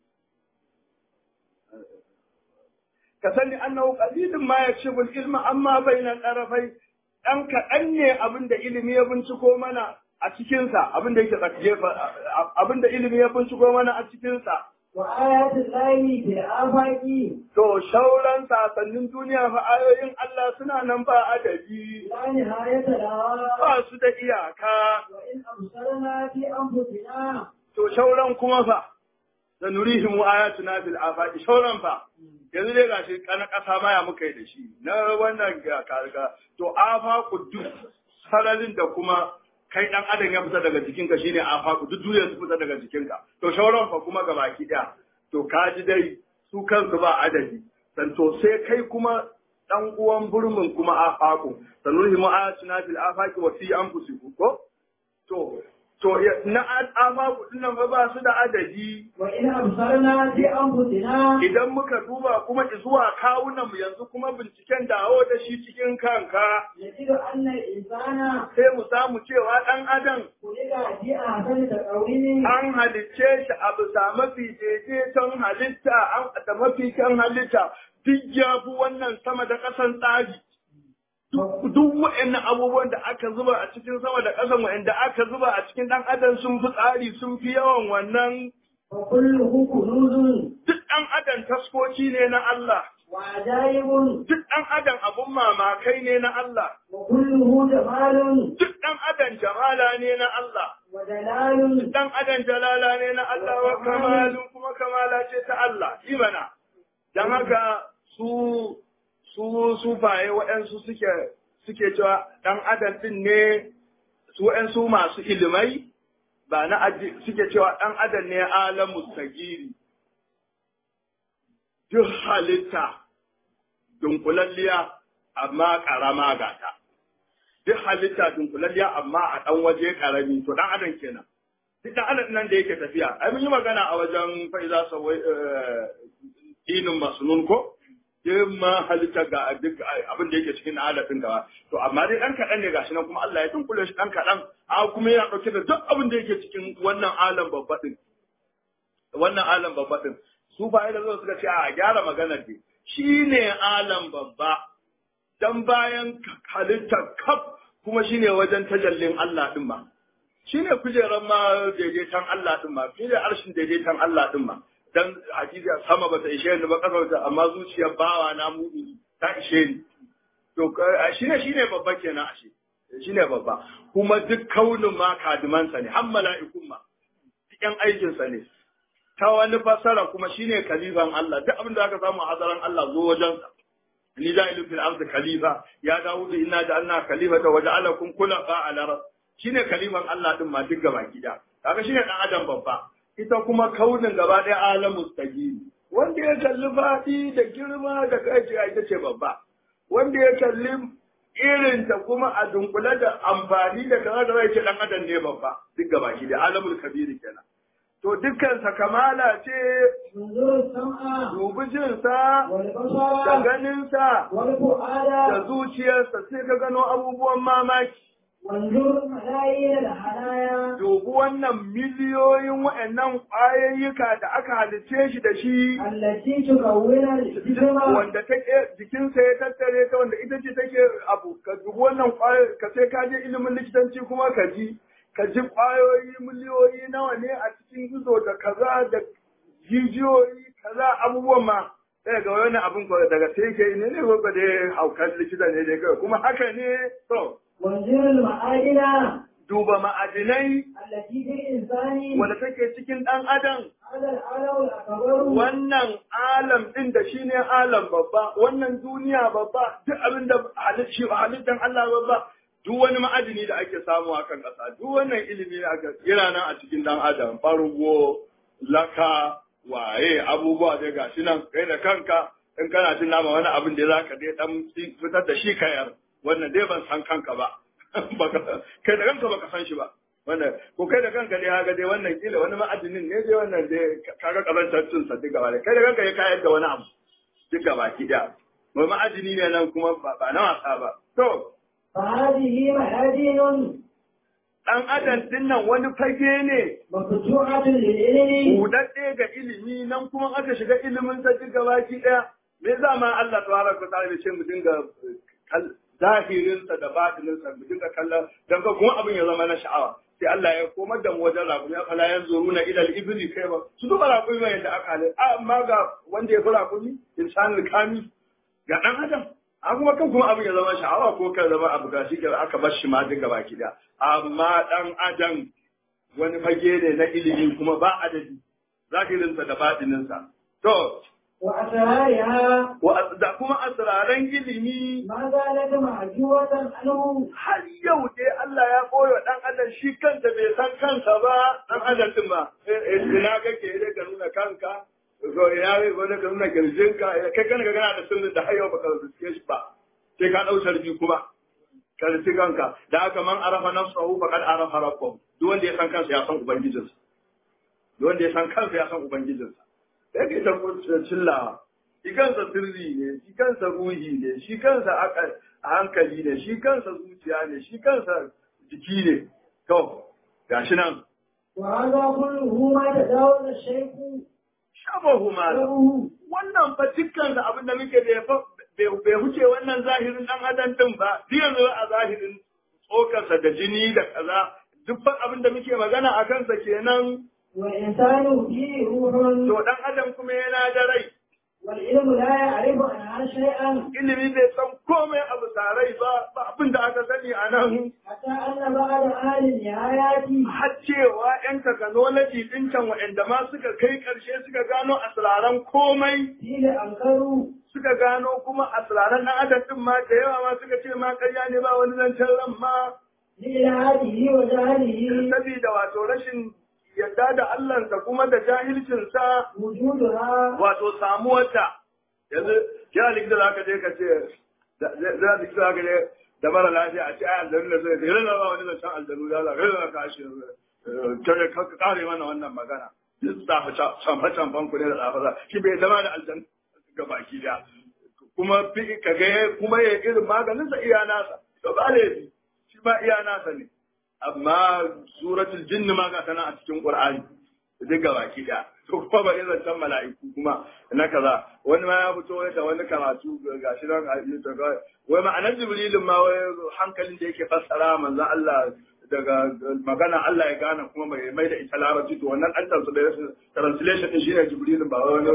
Ka sani annahu qalilun ma yakshifu ilma amma bainal tarafai ɗan kaɗan ne abin da ilimi ya binciko mana a cikinsa abin da yake tsakiye abin da ilimi ya binciko mana a cikinsa. وآيات الله في الآفاق To shauran sasannin duniya fa ayoyin Allah suna nan ba adadi لا نهاية لها ba su da iyaka. وإن أبصرنا في أنفسنا To shauran kuma fa da nurihim ayatuna fil afaqi shauran fa yanzu dai gashi kana kasa maya muka yi da shi na wannan ga karga to afaqu duk sararin da kuma kai dan adam ya fita daga jikinka shine afaqu duk duniya su fita daga jikinka to shauran fa kuma gabaki daya to kaji dai su kansu ba adadi dan to sai kai kuma dan uwan burmin kuma afaqu sanurihim ayatuna fil afaqi wa fi anfusikum ko to to ya- na afaqu dinnan fa ba su da adadi وإن أبصرنا في أنفسنا idan muka duba kuma zuwa kawunanmu yanzu kuma binciken dawo da shi cikin kanka نجد أن الإنسان sai mu samu cewa ɗan adam خلق في أحسن تقويم an halicce shi a bisa mafi daidaiton halitta an da mafi kyan halitta duk ya fi wannan sama da ƙasan tsari duk duk waɗannan abubuwan da aka zuba a cikin sama da ƙasan waɗanda aka zuba a cikin ɗan adam sun fi tsari sun fi yawan wannan وكله كنوز duk ɗan adam taskoki ne na Allah وعجائب duk ɗan adam abun mamakai ne na Allah وكله جمال duk ɗan adam jamala ne na Allah, ودلال ɗan adam jalala ne na Allah wa kamalun kuma kamala ce ta Allah, imana. Don haka su su sufaye waɗansu suke suke cewa ɗan adam ɗin ne su waɗansu masu ilimai ba na aji suke cewa ɗan adam ne alamu sagiri. Duk halitta dunkulalliya amma ƙarama gata. duk halitta dunkulalliya amma a ɗan waje ƙarami to ɗan adam kenan duk ɗan adam nan da yake tafiya ai mun yi magana a wajen fa'iza sawai inin masnun ko duk ma halitta ga duk abin da yake cikin adadin gaba to amma dai ɗan kaɗan ne gashi nan kuma Allah ya dunkule shi ɗan kaɗan a kuma yana ɗauke da duk abin da yake cikin wannan alam babba ɗin wannan alam babba ɗin su fa da zo suka ce a gyara maganar dai shi ne alam babba dan bayan halittar kaf kuma shine wajen tajallin Allah din ma shine kujeran ma daidaitan Allah din ma shine arshin daidaitan Allah din ma dan hadisi sama bata ishe ni ba kasa wata amma zuciyar bawa na mu'mini ta ishe ni to shine shine babba kenan ashe shine babba kuma duk kaunin ma kadimansa ne har mala'ikun ma duk yan aikinsa ne ta wani fassara kuma shine kalifan Allah duk abin da aka samu a hadaran Allah zo wajensa ni ja'ilu fil ardi khalifa ya dawudu inna ja'alna khalifata wa ja'alakum khulafa ala ras shine khalifan Allah din ma duk gaba gida kaga shine dan adam babba ita kuma kaunin gaba ɗaya alamu stagiri wanda ya kalli faɗi da girma da kai ita ce babba wanda ya kalli irin ta kuma a dunkule da amfani da kaza da zai ce dan adam ne babba duk gaba ki da alamul kabiri kenan to dukkan sa kamala ce انظر السمع dubi jin sa da والبصر ganin sa da والفؤاد zuciyarsa sai ka gano abubuwan mamaki وانظر ملايين الحنايا dubi wannan miliyoyin wa'annan ƙwayayyuka da aka halicce shi da shi التي تكون الجسم wanda take jikinsa ya tattare ta wanda ita ce take abu ka dubi wannan ƙwayo ka sai ka je ilimin likitanci kuma ka ji ka ji ƙwayoyi miliyoyi nawa ne a cikin ido da kaza da jijiyoyi kaza abubuwan ma sai ga wani abin ko daga sai ke ne ne ko da haukan likita ne dai kai kuma haka ne to وانظر المعادن duba ma'adinai التي في الإنسان wanda take cikin ɗan adam هذا العالم الأكبر wannan alam ɗin da shi ne alam babba wannan duniya babba duk abin da halittar Allah babba duk wani ma'adini da ake samu a kan ƙasa duk wannan ilimi da aka yana nan a cikin ɗan adam farugo laka waye abubuwa dai gashi nan kai da kanka in kana jin nama wani abin da za ka dai dan fitar da shi kayar wannan dai ban san kanka ba Baka- kai da kanka baka san shi ba wannan ko kai da kanka dai haka dai wannan kila wani ma'adinin ne dai wannan dai kaga kazantar cin sa duk gaba da kai da kanka ya kayar da wani abu duk gaba ki da wai ma'adini ne nan kuma ba ba na wasa ba to فهذه معادن dan adam din nan wani fage ne مفتوحة للعلم budadde ga ilimi nan kuma aka shiga ilimin sa duk gaba ki daya me za ma Allah tabaraka wa ta'ala ya ce mu dinga kal- zahirinsa da batininsa mu dinga kallon dan ka kuma abin ya zama na sha'awa sai Allah ya komar da mu wajen rakumi ya fala yanzu runa ila al-ibli kai ba su duba rakumi mai yadda aka halin amma ga wanda ya fi rakumi insanul kami ga dan adam a kuma kan kuma abin ya zama sha'awa ko kan zama abu ga shi ke aka bar shi ma duka baki da amma dan adam wani fage ne na ilimi kuma ba adadi zahirinsa da batininsa to وأسرارها wa da kuma asraran ilimi ما زالت معجوة عنه har yau dai Allah ya koyo wa ɗan adam shi kansa bai san kansa ba ɗan adam din ba ina kake da ka nuna kanka ko ina ne ko da ka nuna kirjinka kai kana ga kana da sirrin da har yau baka riske shi ba sai ka dau sarbi kuma ka riske kanka da haka man arafa nafsahu faqad arafa rabbahu duk wanda ya san kansa ya san ubangijinsa duk wanda ya san kansa ya san ubangijinsa sai kai ta cillawa shi kansa sirri ne shi kansa ruhi ne shi kansa aka- hankali ne shi kansa zuciya ne shi kansa jiki ne to gashi nan وهذا كله ما تجاوز الشيخ shabahu ma له wannan fa dukkan da abin da muke da fa bai bai huce wannan zahirin dan adam din ba duk yanzu a zahirin tsokarsa da jini da kaza duk fa abin da muke magana a kansa kenan والإنسان فيه روح to dan adam kuma yana da rai والعلم لا يعرف عنها شيئا ilimi bai san komai abu sarai ba ba abin da aka sani a nan حتى أن بعض أهل النهايات har cewa 'yan technology ɗin can waɗanda ma suka kai ƙarshe suka gano asiraran komai قيل أنكروا suka gano kuma asiraran ɗan adam ɗin ma da yawa ma suka ce ma ƙarya ne ba wani zancen ran ma لإلهاته وجهله saboda wato rashin yadda da Allahnsa kuma da jahilcinsa وجودها wato samuwarta yanzu kira likita za ka je ka ce za likita za ka je da mara lafiya a ce ai aljanu da zai yi ba wani zancen aljanu da za ka ka shi tare ka kare mana wannan magana duk tsafa tsafa tsamfan ku ne da tsafa za shi bai zama da aljanu ga baki da kuma fi ka ga kuma ya irin maganinsa iya nasa to ba laifi shi ba iya nasa ne amma suratul jinni ma ga tana a cikin qur'ani duk ga baki da to kuma ba irin can mala'iku kuma na kaza wani ma ya fito da wani karatu ga shi nan a YouTube wai ma'anar jibrilin ma wai hankalin da yake fassara manzo Allah daga magana Allah ya gane kuma mai mai da ita larabci to wannan an translation translation din shine jibrilin ba wani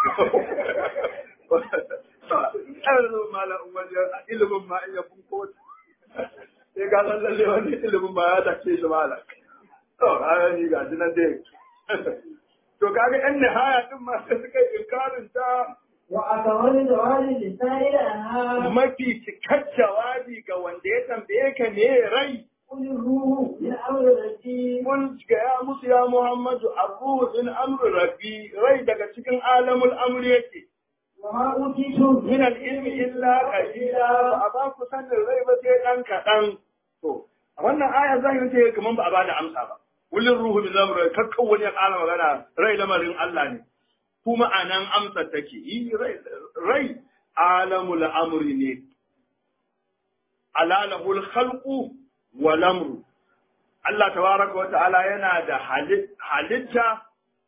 ɗarin malam wajen ilimin ma iya funko sai ga san lalle wani ilimin ma ya take shi malam to kaga ni ga nan dai to kaga yan nihaya din ma sai suka yi inkarin ta وأكمل جواب للسائل عنها mafi cikar jawabi ga wanda ya tambaye ka me rai قل الروح من أمر ربي Kun gaya musu ya Muhammadu arruhu min amri rabbi rai daga cikin alamul amri yake. وما أوتيتم Min al-ilmi illa qalila ba a ba ku sanin rai ba sai dan kaɗan. To, a wannan aya zahiri ce kaman ba a ba da amsa ba. Kullin ruhu min amri kakkan wani ya ƙara magana rai lamarin Allah ne. Kuma a nan amsar take yi rai rai alamul amri ne. Alalahul khalqu wal amru Allah tabaraka wa ta'ala yana da halitta,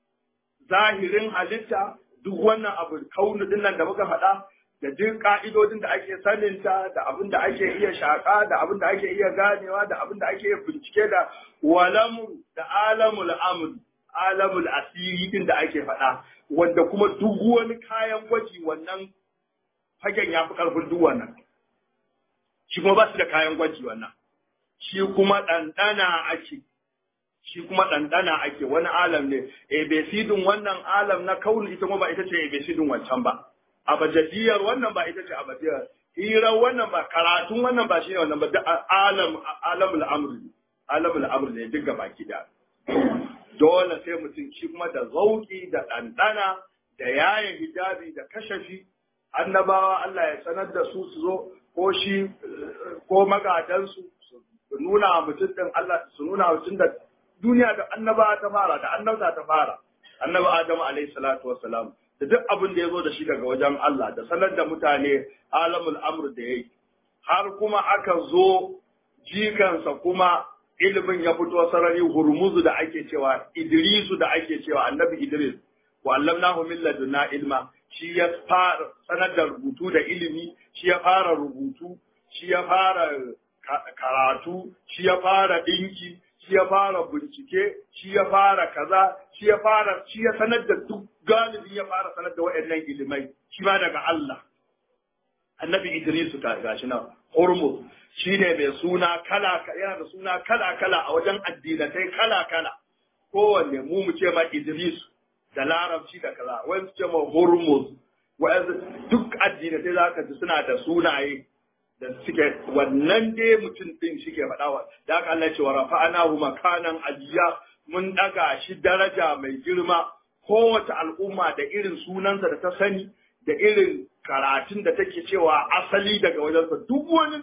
zahirin halitta, duk wannan abu kaunu din nan da muka faɗa, da duk ka'idodin da ake saninta, da abin da ake iya shaƙa, da abin da ake iya ganewa, da abin da ake iya bincike da walamru, da alamul amr, alamul asiri din da ake faɗa, wanda kuma duk wani kayan gwaji wannan fagen ya fi ƙarfin duk wannan. Shi kuma ba su da kayan gwaji wannan. shi kuma ɗanɗana ake, shi kuma ɗanɗana ake wani alam ne, ebesidin wannan alam na kauni ita kuma ba ita ce ebesidin wancan ba, abajadiyar wannan ba ita ce abajadiyar, hirar wannan ba, karatun wannan ba shi ne wannan ba, duk alam, alamul amr ne, alamul amr ne duk gaba gida. Dole sai mutum shi kuma da zauki da ɗanɗana da yayin hijabi da kashafi, annabawa Allah ya sanar da su su zo ko shi ko magadansu su nuna wa mutum ɗin Allah su nuna wa mutum da duniya da annaba ta fara da annabta ta fara annabi Adamu alaihi salatu wassalam da duk abin da ya zo da shi daga wajen Allah da sanar da mutane alamul amr da yayi har kuma aka zo jikansa kuma ilimin ya fito sarari hurmuzu da ake cewa idrisu da ake cewa annabi idris wa allamnahu min ladunna ilma shi ya fara sanar da rubutu da ilimi shi ya fara rubutu shi ya fara karatu shi ya fara ɗinki shi ya fara bincike shi ya fara kaza shi ya fara shi ya sanar da duk galibi ya fara sanar da waɗannan ilimai shi ma daga Allah annabi Idrisu ta gashi nan Hormuz shi ne mai suna kala yana da suna kala kala a wajen addinatai kala kala kowanne mu mu ce ma Idris da larabci da kaza wani su ce ma Hormuz duk addinatai za ka ji suna da sunaye da suke wannan dai mutum din suke faɗa da haka Allah ce wa rafa'anahu makanan aliya mun daga shi daraja mai girma kowace al'umma da irin sunansa da ta sani da irin karatun da take cewa asali daga wajensa duk wani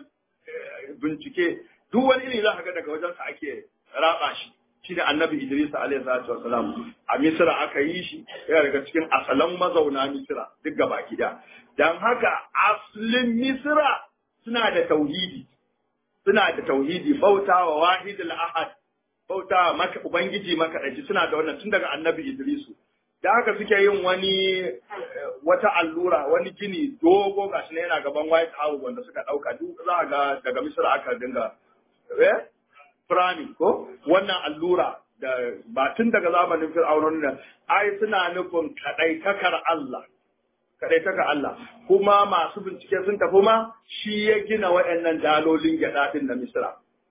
bincike duk wani iri za ka ga daga wajensa ake raba shi shi da annabi Idris alaihi salatu wasalam a Misra aka yi shi yana daga cikin asalan mazauna Misra duk gaba gida dan haka aslin Misra suna da tauhidi suna da tauhidi bautawa wahidul ahad bautawa maka ubangiji makaɗaici suna da wannan tun daga annabi Idrisu da haka suke yin wani wata allura wani gini dogo gashi ne yana gaban White House wanda suka ɗauka duk za ga daga Misra aka dinga eh Firani ko wannan allura da ba tun daga zamanin Fir'aunon nan ai suna nufin kaɗaitakar Allah kaɗaitakar Allah kuma masu bincike sun tafi ma shi ya gina waɗannan dalolin gyaɗa ɗin na Misra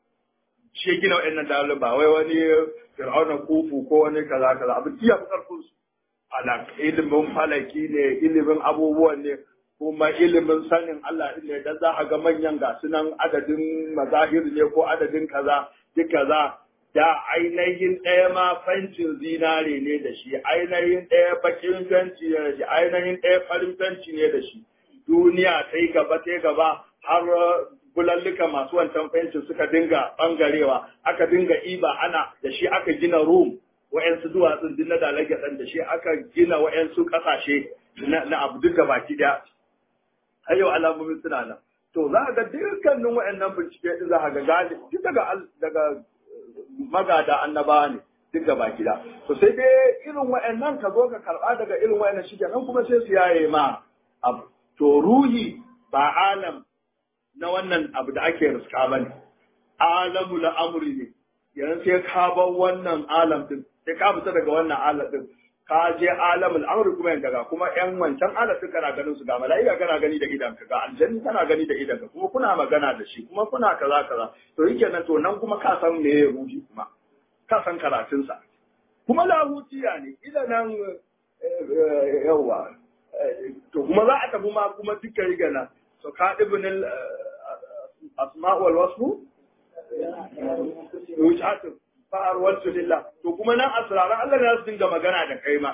shi ya gina waɗannan dalolin ba wai wani Fir'auna kufu ko wani kaza kaza abin iya fi ƙarfin su ala ilimin falaki ne ilimin abubuwan ne kuma ilimin sanin Allah ne dan za a ga manyan ga sunan adadin mazahir ne ko adadin kaza duk kaza da ainihin ɗaya ma fancin zinare ne da shi ainihin ɗaya bakin fenci ne da shi ainihin ɗaya farin fenci ne da shi duniya ta yi gaba ta yi gaba har bulallika masu wancan fencin suka dinga ɓangarewa aka dinga iba ana da shi aka gina rum wa'yansu duwatsun din na dalage ɗan da shi aka gina wa'yansu ƙasashe na abu duka baki ɗaya har yau alamomin suna nan to za ga dukkanin wa'annan bincike din za ga gali duk daga daga magada annabawa ne duk da baki da to sai dai irin wa'annan ka zo ka karba daga irin wa'annan shi nan kuma sai su yaye ma abu to ruhi ba alam na wannan abu da ake riska ba ne alamu la amri ne yanzu sai ka bar wannan alam din sai ka fita daga wannan alam din ka je alamul amri kuma yan daga kuma yan wancan alam din kana ganin su ga mala'ika kana gani da idanka ga aljanni kana gani da idanka kuma kuna magana da shi kuma kuna kaza kaza to yake nan to nan kuma ka san me ruhi kuma ka san karatunsa kuma lahutiya ne ila nan yawa to kuma za a tafi ma kuma duka riga nan so ka ibn asma wal wasfu wucatun fa'ar wasu lillah to kuma nan asiraran Allah ne su dinga magana da kai ma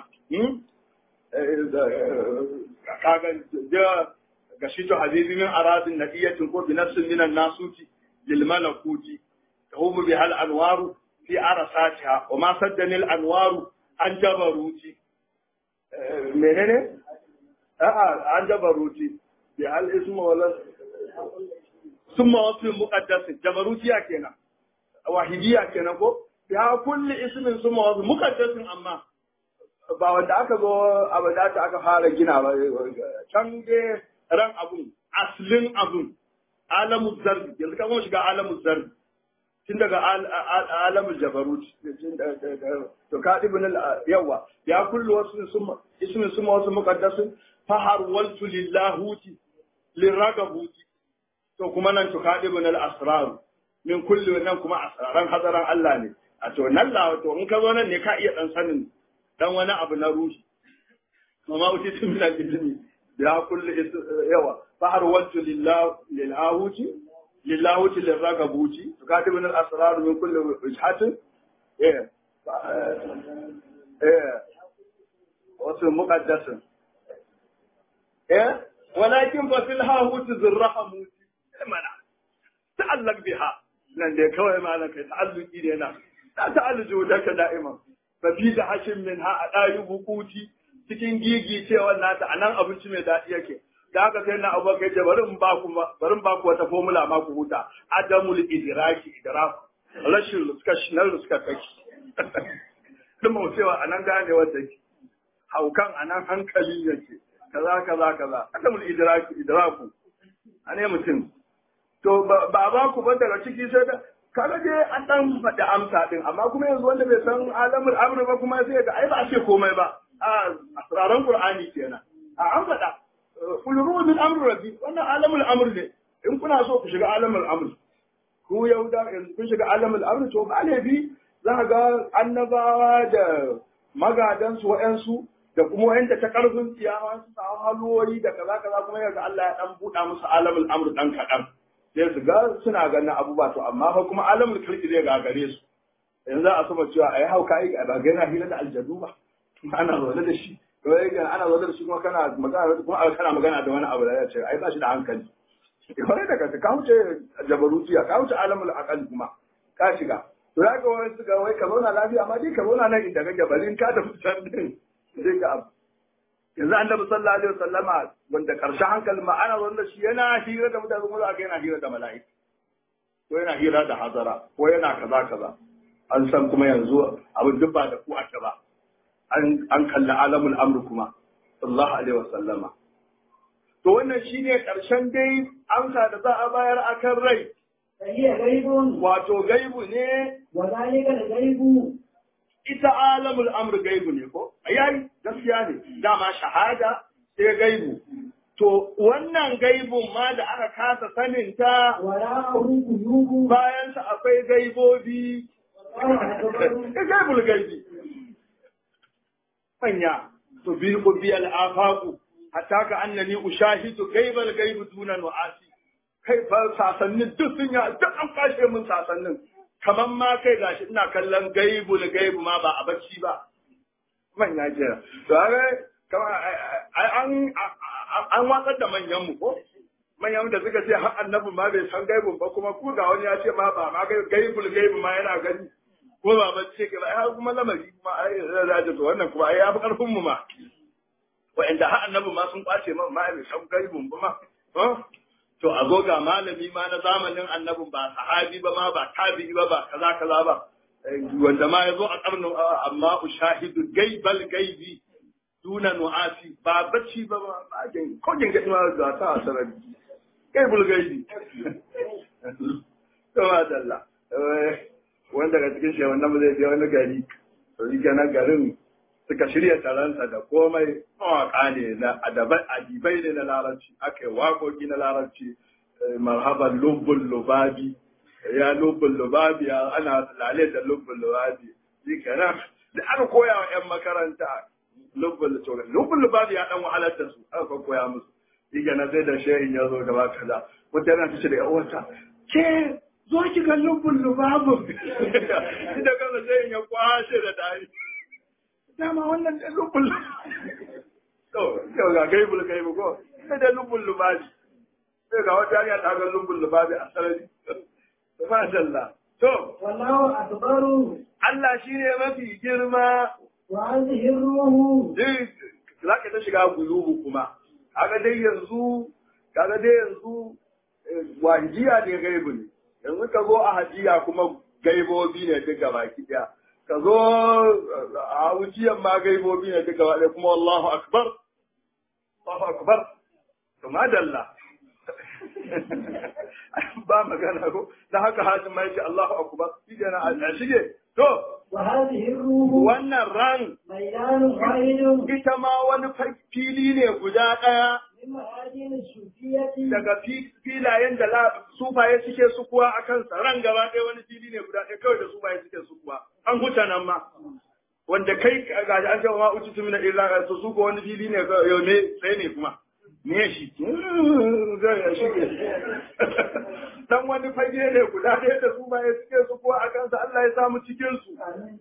kaga da gashi to habibi min aradin naqiyatin ko bi nafsin minan nasuti lil malakuti tahumu bi hal anwaru fi arasatiha wa ma saddani al anwaru an jabaruti menene a'a an jabaruti bi hal ismu wala summa wasu muqaddas jabarutiya kenan wahidiya kenan ko ya kulli ismin summa wasu muqaddasin amma ba wanda aka zo abada ta aka fara gina ba can dai ran abun aslin abun alamu zarbi yanzu ka kuma shiga alamu zarbi tun daga alamul jabarut to ka ibn yawa ya kullu wasu summa ismin summa wasu muqaddasin fahar waltu lillahuti liragabuti to kuma nan to ka ibn al asrar min kulli nan kuma asraran hadaran Allah ne a to nan la to in ka zo nan ne ka iya dan sanin dan wani abu na ruhi kuma uti tun min al-ilmi ya kulli yawa fahar waltu lillah lilahuti lillahuti liragabuti to ka ibn al asrar min kulli wijhatin eh eh wasu muqaddasin eh walakin fa fil hahuti zirrahamuti mana ta'allaq biha nan dai kawai malam kai ta'alluki ne na ta ta'alluju da ka da'ima fa fi da hashin min ha a dayu bukuti cikin gigi cewa nata anan abinci mai daɗi yake da haka sai na abu kai ce bari in ba ku bari in ba ku wata formula ma ku huta adamul idraki idrak rashin ruska nan ruska kake duk mu cewa anan gane wanda yake haukan anan hankali yake kaza kaza kaza adamul idraki idraku ane mutum to ba ba ku ba daga ciki sai da kaga dai an dan faɗi amsa din amma kuma yanzu wanda bai san alamul amr ba kuma sai ga ai ba a ce komai ba a asraran qur'ani kenan a an faɗa kullu min amr rabbi wannan alamul amr ne in kuna so ku shiga alamul amr ku yauda yanzu kun shiga alamul amr to ba laifi za ka ga annabawa da magadansu wa'yansu da kuma wa'yanda ta karfin tsiyawa su samu halwoyi da kaza kaza kuma yanzu Allah ya dan buɗa musu alamul amr dan kaɗan sai su ga suna ganin abubuwa to amma fa kuma alamul kirki zai gagare su yanzu a sama cewa ai hauka ai ba ga yana hira da aljadu ba ana zaune da shi to ai ana zaune da shi kuma kana magana kuma kana magana da wani abu da ya ce ai ba shi da hankali kwarai da kanka ka wuce jabarutiya ka wuce alamul aqal kuma ka shiga to ya ga wani suka wai ka zauna lafiya amma dai ka zauna nan inda kake bari ka da fitan din sai ka abu yanzu annabi sallallahu alaihi wasallama wanda karshen hankalin ma ana wanda shi yana hira da mutane kuma aka yana hira da mala'ika ko yana hira da hazara ko yana kaza kaza an san kuma yanzu abin duk ba da ku ake ba an an kalli alamul amr kuma sallallahu alaihi wasallama to wannan shine karshen dai amsa da za a bayar akan rai فهي غيب wato gaibu ne وذلك الغيب ita alamul amr gaibu ne ko ayayi gaskiya ne dama shahada sai gaibu to wannan gaibun ma da aka kasa sanin ta وراءه قلوب bayan sa akwai gaibobi والله gaibul gaibi manya to bi bi al afaqu hatta ka annani ushahidu gaibal gaibu dunan wa'asi kai fa sasannin duk sun ya duk an kashe mun sasannin kamar ma kai gashi ina kallon gaibul gaibu ma ba a bacci ba manya kira to ga kamar an an watsar da manyan mu ko manyan da suka ce har annabi ma bai san gaibun ba kuma ku ga wani ya ce ma ba ma gaibul gaibu ma yana gani ko ba bacci ke ba ai kuma lamari kuma ai za to wannan kuma ai ya fi karfin mu ma wa'anda har annabi ma sun kwace ma ma bai san gaibun ba ma to a zo ga malami ma na zamanin annabin ba sahabi ba ma ba tabi'i ba ba kaza kaza ba wanda ma ya zo a karnin amma ushahidu gaibal gaibi duna nu'asi ba bacci ba ba ba jin ko jin gadi ma ga ta asarar gaibul gaibi to ma dalla wanda daga cikin shi wannan zai je wani gari to shi kenan garin suka shirya taronsa da komai mawaƙa ne na adabai adibai ne na larabci aka yi waƙoƙi na larabci marhaban lubbun lubabi ya lubbun lubabi ya ana lale da lubbun lubabi shi kenan da aka koya wa 'yan makaranta lubbun lubabi lubbun lubabi ya dan wahalar da su aka koya musu shi kenan sai da shehin ya zo gaba kaza wata yana ta ce da wata ke zo ki ga lubun lubabun shi da kansa sai ya kwashe da dari dama wannan da lubun to yau ga gaibul gaibu ko sai da lubun lubabi sai ga wata yariya ta ga lubun lubabi a sarari Mashallah. To, والله أكبر Allah shi ne mafi girma, وهذه الروح duk za ka ta shiga gulubu kuma. Kaga dai yanzu, kaga dai yanzu eh, wajiya ne gaibu ne. Yanzu ka zo a hajiya kuma gaibobi ne duk gaba ɗaya. Ka zo eh, a wujiyan ma gaibobi ne duk gaba ɗaya kuma Allahu Akbar. Allahu Akbar. To madalla. ba magana ko da haka hajin ma yake Allahu akbar shi kenan a shige to وهذه الروح wannan ran ميدان واحد ita ma wani fa- fili ne guda ɗaya من مآدين الصوفية daga fi- filayen da la- sufaye suke sukuwa a kansa ran gaba ɗaya wani fili ne guda ɗaya kawai da sufaye suke sukuwa an huta nan ma wanda kai ga an ce ma uci tumina illa su su ko wani fili ne ga- yau ne sai ne kuma me shi zai ya shige dan wani fage ne guda ɗaya da sufaye suke sukuwa a kansa Allah ya samu cikin su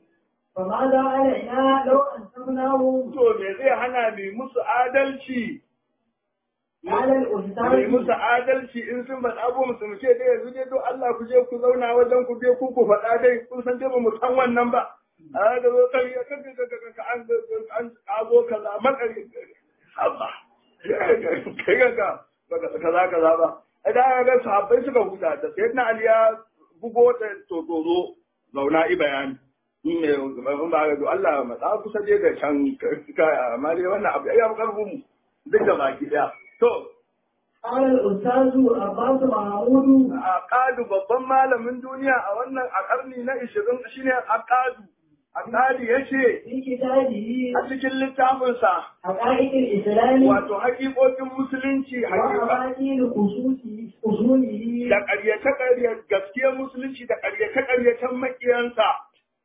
فماذا علينا لو أنسبناه to me zai hana mai musu adalci على mai الأستاذ musu adalci in sun faɗa abu musu mu ce dai yanzu dai don Allah ku je ku zauna wajen ku je ku ku faɗa dai kun san dai ba mu san wannan ba a ga zo kai ka ka ka ka ka an an azo kaza makari Allah kai ga ka baka kaza kaza ba idan ga sahabbai suka huta da sayyidina Ali ya bugo ta to to zo zauna i bayani in ne in ba ga Allah matsa kusa je da can kaya amma dai wannan abu ya fi karfin mu duk da baki daya to قال الأستاذ عباس محمود Akadu babban malamin duniya a wannan a ƙarni na ishirin shine Akadu. Akadu ya ce في كتابه a cikin littafinsa حقائق الإسلام wato haƙiƙoƙin musulunci haƙiƙa وأماكن خصوصه أصوله da ƙaryace-ƙaryace gaskiyar musulunci da ƙaryace-ƙaryacen maƙiyansa.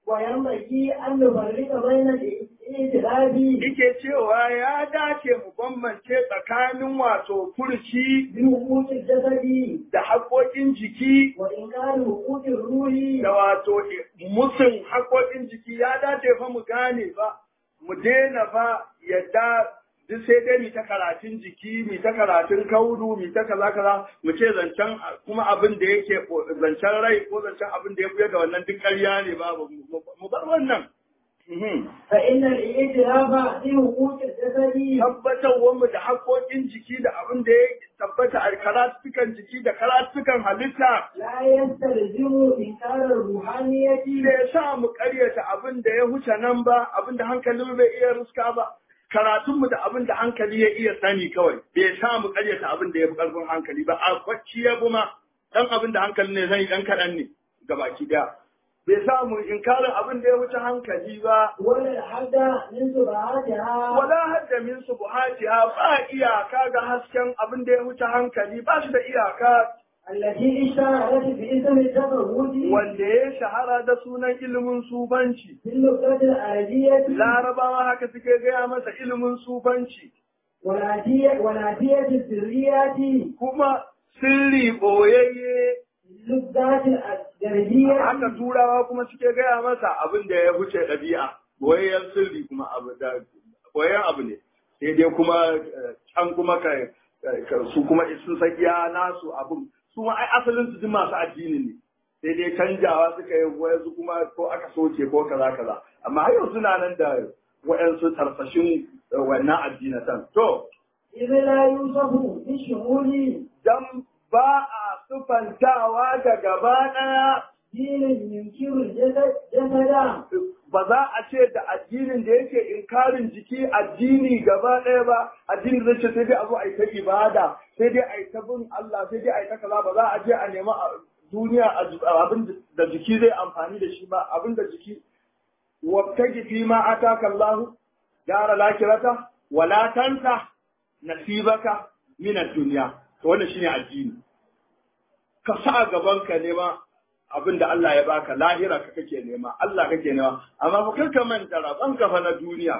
وينبغي أن نفرق بين الائتلاف Ike cewa ya dace mu bambance tsakanin wato furci بحقوق الجسد da haƙoƙin jiki وإنكار حقوق الروح da wato musun haƙoƙin jiki ya dace fa mu gane ba mu daina fa yadda duk sai dai mu ta karatun jiki mu ta karatun kaudu mu ta kaza kaza mu ce zancen kuma abin da yake zancen rai ko zancen abin da ya buya da wannan duk ƙarya ne ba mu bar wannan Mhm. فإن الائتلاف بحقوق الجسد tabbatarwar mu da haƙoƙin jiki da abin da ya tabbata a karatukan jiki da karatukan halitta لا يستلزم إنكار الروحانية da ya sa mu karyata abin da ya huce nan ba abin da hankalin bai iya ruska ba karatunmu da abin da hankali ya iya sani kawai bai sa mu karyata abin da ya fi karfin hankali ba a kwacci ya kuma dan abin da hankali ne zai dan kaɗan ne gabaki daya bai sa mu inkarin abin da ya wuce hankali ba ولا الحد من سبعاتها wala hadda min subuhatiha ba iyaka ga hasken abin da ya wuce hankali ba shi da iyaka التي اشتهرت باسم التفوت wanda ya shahara da sunan ilimin sufanci في اللغة العربية larabawa haka suke gaya masa ilimin sufanci والعادية والعادية السريات kuma sirri boyayye اللغات الغربية haka turawa kuma suke gaya masa abin da ya wuce ɗabi'a boyayyen sirri kuma abu da boyayyen abu ne sai dai kuma eh, can kuma ka ka- su kuma sun san iya nasu abin su ma ai asalin su duk masu addini ne sai dai canjawa suka yi wayansu kuma ko aka soke ko kaza kaza amma har yau suna nan da wayansu tarsashin eh, wannan addinatan to إذ لا يوصف بالشمول dan ba a sufantawa da gaba ɗaya دين ينكر الجسد جسدا ba za a ce da addinin da yake inkarin jiki addini gaba ɗaya ba addini zai ce sai dai a zo a yi ta ibada sai dai a yi ta bin Allah sai dai a yi ta kaza ba za a je a nema a duniya a abin da jiki zai amfani da shi ba abin da jiki wabtaji fi ma ataka Allah dara lakirata wala tansa nasibaka min ad-dunya to wannan shine addini ka sa gaban ka nema abin da Allah ya baka lahira ka kake nema Allah kake nema amma ba kanka manta raban ka fa na duniya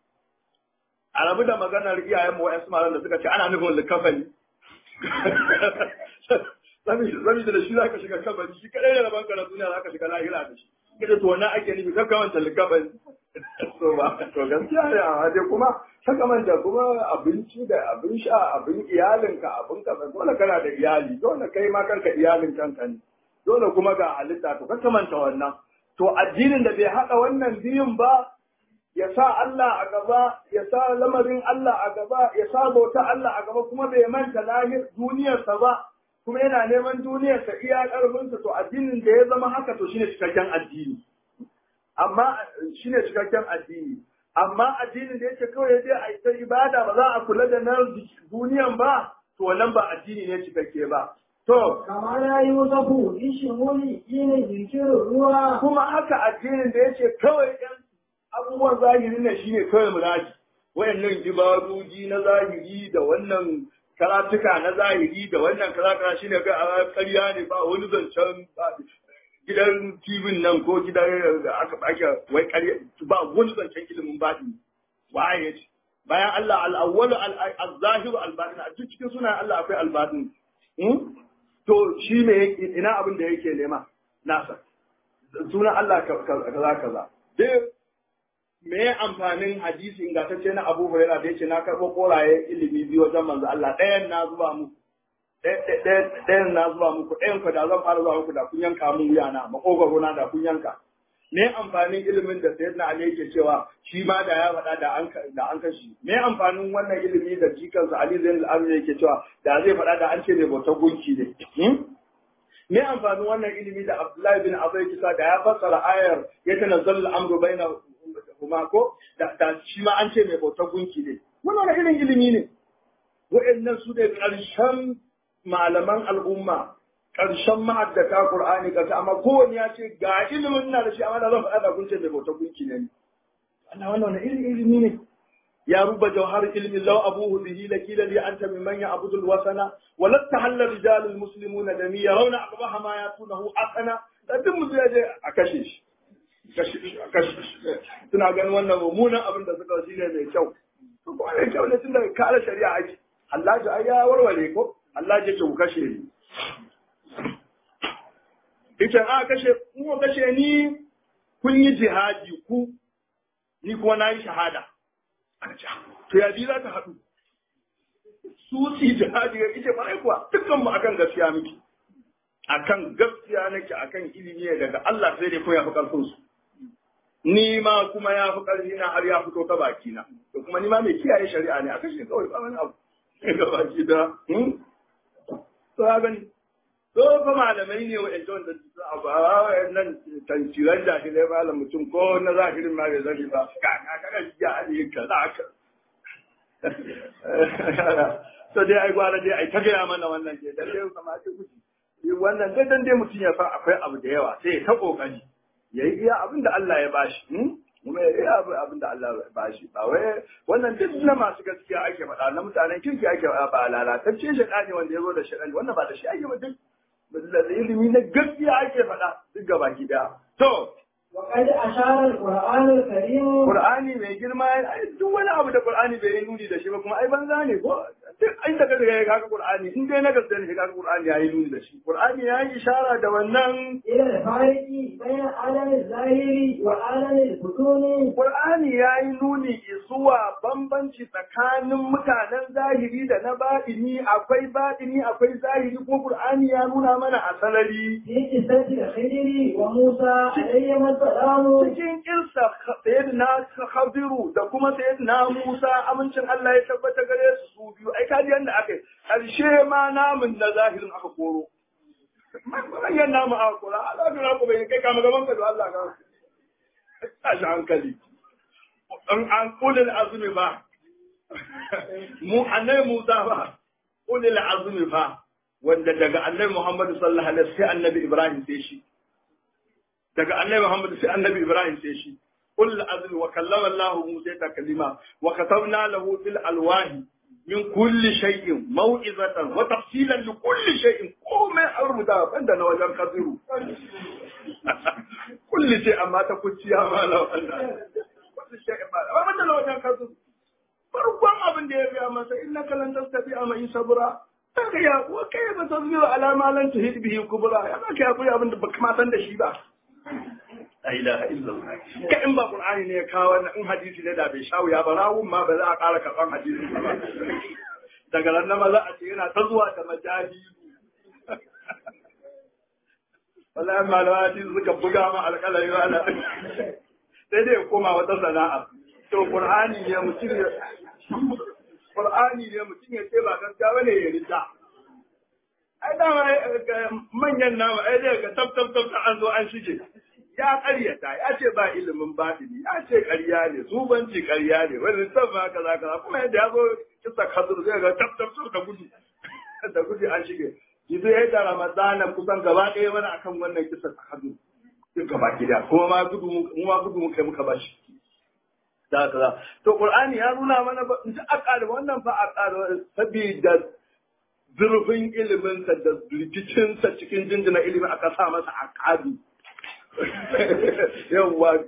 a rabu da maganar iyayen mu wa'ansu malan da suka ce ana nufin likafani saboda da shi za ka shiga kabari shi kadai da rabanka na duniya za ka shiga lahira da shi kada to wannan ake nufi kan kamanta likabari so ba to gaskiya ne amma dai kuma ta kamanta kuma abinci da abin sha abin iyalinka abin ka dole kana da iyali dole kai ma kanka iyalin kanka ne dole kuma ga halitta to ka kamanta wannan to addinin da bai haɗa wannan biyun ba ya sa Allah a gaba ya sa lamarin Allah a gaba ya sa bauta Allah a gaba kuma bai manta lahir duniyarsa ba kuma yana neman duniyarsa iya ƙarfinsa to addinin da ya zama haka to shine cikakken addini amma shine cikakken addini amma addinin da yake kawai ya je a ita ibada ba za a kula da na duniyan ba to wannan ba addini ne cikakke ba to kama na yi wasafu ishin wani shine jirkirin ruwa kuma haka addinin da yake kawai ɗan abubuwan zahiri ne shine kawai muraji wayannan ibadoji na zahiri da wannan karatuka na zahiri da wannan karatuka shine kai a ƙarya ne ba wani zancen gidan TV nan ko gidan da aka ake wai ƙarya ba wani zancen ilimin baɗi waye ya ce bayan Allah al-awwal al-zahir al-batin a cikin sunan Allah akwai al-batin to shi me ina abin da yake nema nasa sunan Allah kaza kaza dai me amfanin hadisi ingantacce na Abu Hurairah da yace na karɓo koraye ilimi biyu wajen manzo Allah ɗayan na zuba muku ɗayan na zuba muku ɗayan ku da zan fara zuwa muku da kun yanka mun wuya na makogaro na da kun yanka me amfanin ilimin da sayyidina Ali yake cewa shi ma da ya faɗa da an da an kashi me amfanin wannan ilimi da jikansa Ali Zainul Abidin yake cewa da zai faɗa da an ce ne bautar gunki ne me amfanin wannan ilimi da Abdullahi bin Abu yake da ya fassara ayar ya tanazzalu al-amru baina kuma ko da shi ma an ce mai bautar gunki ne wannan irin ilimi ne wa'annan su ne ƙarshen malaman al'umma ƙarshen ma'addata Qur'ani ƙarshe amma kowanne ya ce ga ilimin na da shi amma da zan faɗa da kun ce mai bautar gunki ne ana wannan wani irin ilimi ne ya ruba jawhar ilmi law abuhu bihi lakila li anta mimman ya'budu al-wasana wa la tahalla rijal al-muslimuna dami yarawna aqbaha ma yatunahu asana da duk mutum ya je a kashe shi suna ganin wannan mummunan abin da suka shi ne mai kyau to kuma mai kyau ne tun daga kare shari'a ake Allah ji ai ya warware ko Allah ji ce ku kashe ni ita a kashe ku kashe ni kun yi jihadi ku ni kuma na yi shahada to ya za ta haɗu su si jihadi ya ita ba kuwa dukkan mu akan gaskiya miki akan gaskiya nake akan ilimi ne daga Allah sai dai ko ya fi karfin su ni ma kuma ya fi karfi na har ya fito ta baki na to kuma ni ma mai kiyaye shari'a ne akan shi kawai ba wani abu ga baki da to ya gani to fa malamai ne wa ɗan da su abu a nan tantiran jahilai malam mutum ko na zahirin ma bai zani ba ka ka ka ya ne ka za ka to dai ai gwara dai ai ta gaya mana wannan ke dan dai kamar ce kuci wannan dai dan dai mutum ya san akwai abu da yawa sai ya ta kokari ya yi iya abin da Allah ya bashi kuma ya iya abin da Allah ya bashi ba wai wannan duk na masu gaskiya ake faɗa na mutanen kirki ake faɗa ba lalatacce shi ne wanda ya zo da shi wannan ba da shi ake ba duk da ilimi na gaskiya ake faɗa duk gaba ki daya to وقد أشار القرآن الكريم Qur'ani mai girma duk wani abu da Qur'ani bai yi nuni da shi ba kuma ai banza ne ko duk inda ka ga kaga Qur'ani in dai na gaskiya ne kaga Qur'ani yayi nuni da shi Qur'ani ya yi ishara da wannan إلى الفارق بين عالم الظاهر وعالم البطون Qur'ani ya yi nuni zuwa bambanci tsakanin mutanen zahiri da na baɗini akwai baɗini akwai zahiri ko Qur'ani ya nuna mana a salari في قصة الخضر وموسى عليهما السلام cikin kirsa sayyidina Khadiru da kuma sayyidina Musa amincin Allah ya tabbata gare su su biyu ai kaji yanda aka yi karshe ma namun na zahirin aka koro manyan namu aka kora Allah ka ku bai kai kama gaban ka da Allah ka tashi hankali an an kulil azumi ba mu annabi Musa ba kulil azumi ba wanda daga annabi Muhammad sallallahu alaihi wasallam sai annabi Ibrahim sai shi daga annabi Muhammad sai annabi Ibrahim sai shi kul azmi wa kallama Allah Musa taklima wa katabna lahu fil alwahi min kulli shay'in mau'izatan wa tafsilan li kulli shay'in komai an rubuta banda na wajen kaziru kulli shay amma ta kuciya ma la wannan kulli shay'in ma amma banda na wajen kaziru farkon abin da ya biya masa innaka lan tastati ama sabra Kaga ya kuwa kai ba ta zuwa alama lan tuhid bihi kubra ya ba kai akwai abin da baka ma san da shi ba la ilaha illallah ka in ba qur'ani ne ya kawo wannan in hadisi ne da bai shawo ya ba rawun ma ba za a ƙara karɓan hadisi ba daga nan ma za a ce yana ta zuwa da majali wallahi malama hadisi suka buga ma alƙalari ana sai dai ya koma wata sana'a to qur'ani ne mutum ya qur'ani ne mutum ya ce ba gaskiya bane ya rita ai dama manyan nama ai dai ga tab tab tab an zo an shige ya ƙaryata ya ce ba ilimin batini ya ce ƙarya ne zubanci ƙarya ne wani san ma kaza kaza kuma yadda ya zo kisa kadur zai ga tab tab tab da gudu da gudu an shige yanzu ya yi da ramadana kusan gaba ɗaya mana akan wannan kisa kadur duk gaba gida kuma ma gudu mu ma gudu muka muka bashi da kaza to qur'ani ya nuna mana ba in ji aka wannan fa aka saboda zurfin iliminsa da rikicinsa cikin jinjina ilimin aka sa masa aqabi yawwa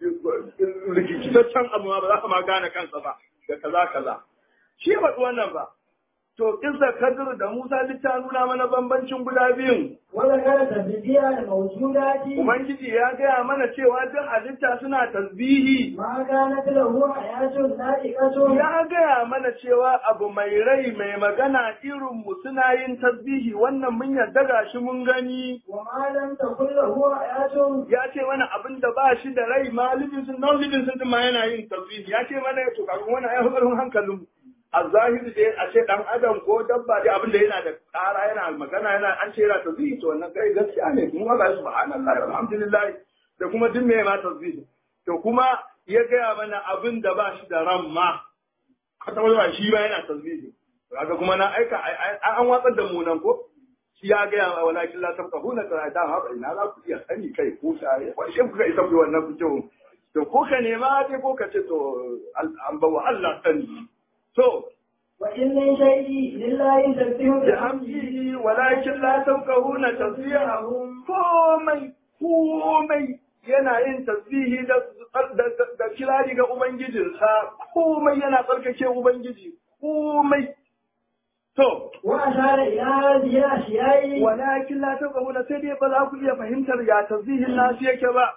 rikitaccen abu ma ba za ka ma gane kansa ba da kaza kaza shi ya faɗi wannan ba to kinsa kadir da musa duk ta nuna mana bambancin guda biyun wala kana tasbiya da mawjudati ubangiji ya gaya mana cewa duk halitta suna tasbihi ma kana lahu ayatun na'iqatun ya gaya mana cewa abu mai rai mai magana irin mu suna yin tasbihi wannan mun yarda ga shi mun gani wa ma lam takul lahu ayatun ya ce mana abin da ba shi da rai ma living sun non living sun ma yana yin tasbihi ya ce mana to kafin wannan ai hukurin hankalin mu a zahiri dai a ce dan adam ko dabba dai abin da yana da tsara yana magana yana an ce yana tasbihi to wannan kai gaskiya ne kuma ga subhanallahi alhamdulillah da kuma duk mai ma tasbihi to kuma ya gaya mana abin da ba shi da ran ma kwata wata shi ba yana tasbihi kaga kuma na aika an watsar da mu nan ko shi ya gaya wa walakin la tabqahuna qira'ata ha ba ina za ku iya sani kai ko sai wai shi kuka isa ku wannan fikihu to ko ka nema dai ko ka ce to an bawa Allah sani to wa in min shay'in lillahi tasbihu bihamdihi walakin la tabqahuna tasbihahum komai komai yana yin tasbihi da da kirari ga ubangijinsa komai yana tsarkake ubangiji komai to wa ashara ila hadhihi al-ashiya'i walakin la taqawuna sai dai ba za ku iya fahimtar ya tasbihin nasu yake ba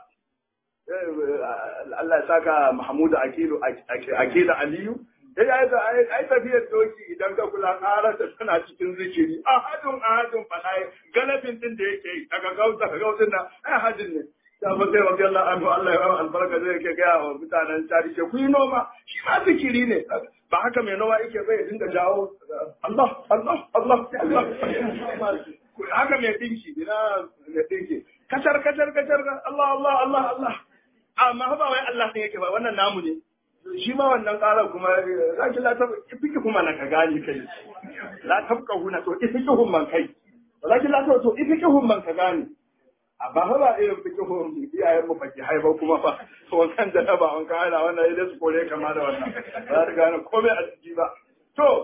Allah ya saka Mahmud Akilu Akila Aliyu ya yi da ai tafiyar doki idan ka kula ƙarar da tana cikin zikiri ahadun ahadun fada galabin din da yake yi daga gauta ga gautin nan ai ahadin ne da ba sai rabbi Allah anhu Allah ya albarka zai yake ga wa mutanen tari ce ku yi noma shi ma zikiri ne ba haka mai noma yake bai dinga jawo Allah Allah Allah Allah haka mai dinki ina mai dinki kacar kacar kacar Allah Allah Allah Allah amma ba wai Allah ne yake ba wannan namu ne shi ma wannan ƙarar kuma zaki la tab fiki kuma na ka gani kai la tabka huna to ifiki hun man kai zaki la tab to ifiki hun man ka gani amma fa ba irin fiki hun iyayen mu faki haiba kuma fa to wannan da ba an kana wannan idan su kore kama da wannan ba za gane komai a ciki ba to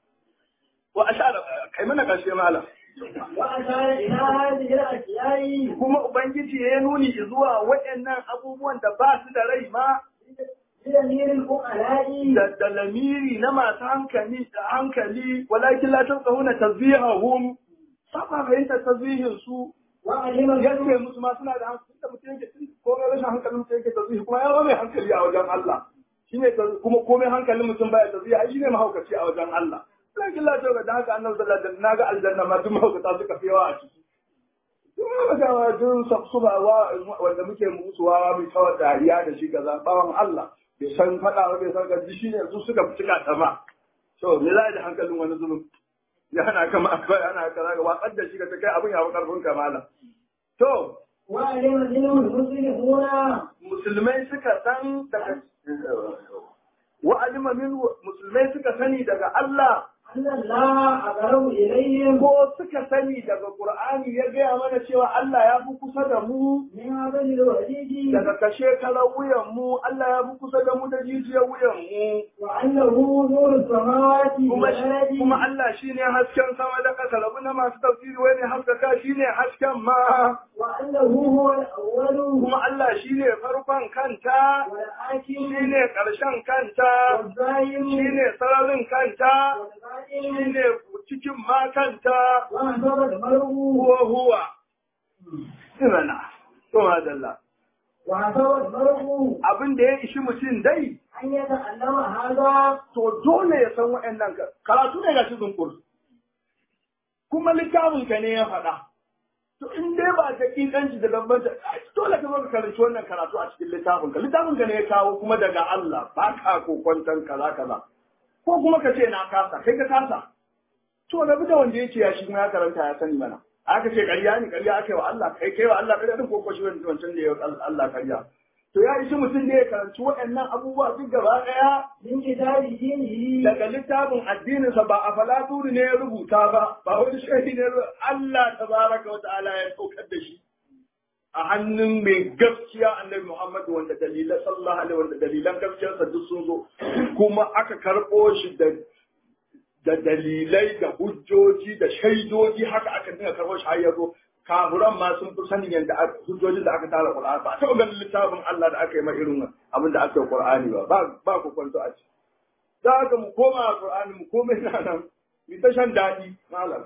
wa ashara kai mana kashe malam wa ashara ila hadhihi al-ashiya'i kuma ubangiji ya nuni zuwa waɗannan abubuwan da ba su da rai ma بضمير الفقهاء da da lamiri na masu hankali da hankali walakin la tasahuna tazbihahum saba fahimta tazbihin su وعلم yace musu ma suna da hankali da mutum yake tun komai rashin hankalin mutum yake tazbihi kuma ya mai hankali a wajen Allah shine kuma komai hankalin mutum baya tazbihi ai shine mahaukaci a wajen Allah lakin la tawga da haka annabi sallallahu alaihi wasallam naga aljanna ma duk mahaukata suka fi yawa a ciki kuma ga wajen sabsuba wanda muke musuwa mai kawar dariya da shi kaza bawan Allah bai san faɗa ba bai san gaji shi ne su suka fi cika ta ba to me za da hankalin wani zulum ya hana kama akwai ana kaza ga watsar da shi ka ta kai abin ya fi karfin kamala to وعلم منه المسلمون musulmai suka san daga wa alima min musulmai suka sani daga Allah أن الله أقرب إليهم ko suka sani daga Qur'ani ya gaya mana cewa Allah ya fi kusa da mu من هذا الوحيد daga kashe kalar wuyan mu Allah ya fi kusa da mu da jijiyar wuyan mu وأنه نور السماوات kuma والأرض kuma Allah shine hasken sama da ƙasa rabu na masu tafsiri wai ne haskaka shine hasken ma وأنه هو الأول kuma Allah shine farkon kanta والآخر shine ƙarshen kanta والظاهر shine sararin kanta والباطن shine cikin makanta وأنصب المرء huwa huwa sirana to madalla وأنصب المرء abin da ya ishi mutum dai أن يتعلم هذا to dole ya san wa'annan ka- karatu ne ga cikin kurs kuma littafin ka ne ya faɗa to in dai ba ta kikanci da bambanta ai, dole ka zo ka karanci wannan karatu a cikin littafin ka littafin ka ne ya kawo kuma daga Allah ba ka kokwantan kaza kaza ko kuma ka ce na kasa kai ka kasa to da da wanda yake ya shi kuma ya karanta ya sani mana aka ce ƙarya ne ƙarya aka yi wa Allah kai kai wa Allah ƙarya din ko ko shi wancan da ya yi wa Allah ƙarya to ya ishi mutum ne ya karanci waɗannan abubuwa duk gaba ɗaya من كتاب دينه daga littafin addininsa ba a falaturi ne ya rubuta ba ba wani shahi ne Allah tabaraka wa ta'ala ya saukar da shi a hannun mai gaskiya annabi Muhammad wanda dalilan sallallahu alaihi wanda dalilan gaskiyarsa duk sun zo kuma aka karɓo shi da da dalilai da hujjoji da shaidoji haka aka dinga karɓo shi har ya zo kafuran ma sun fi sanin yadda aka- hujjojin da aka tara Qur'ani ba a taɓa ganin littafin Allah da aka yi ma irin abin da aka yi Qur'ani ba ba ba ku kwanto a ciki za ka mu koma a Qur'ani mu koma ina nan mu ta shan daɗi malam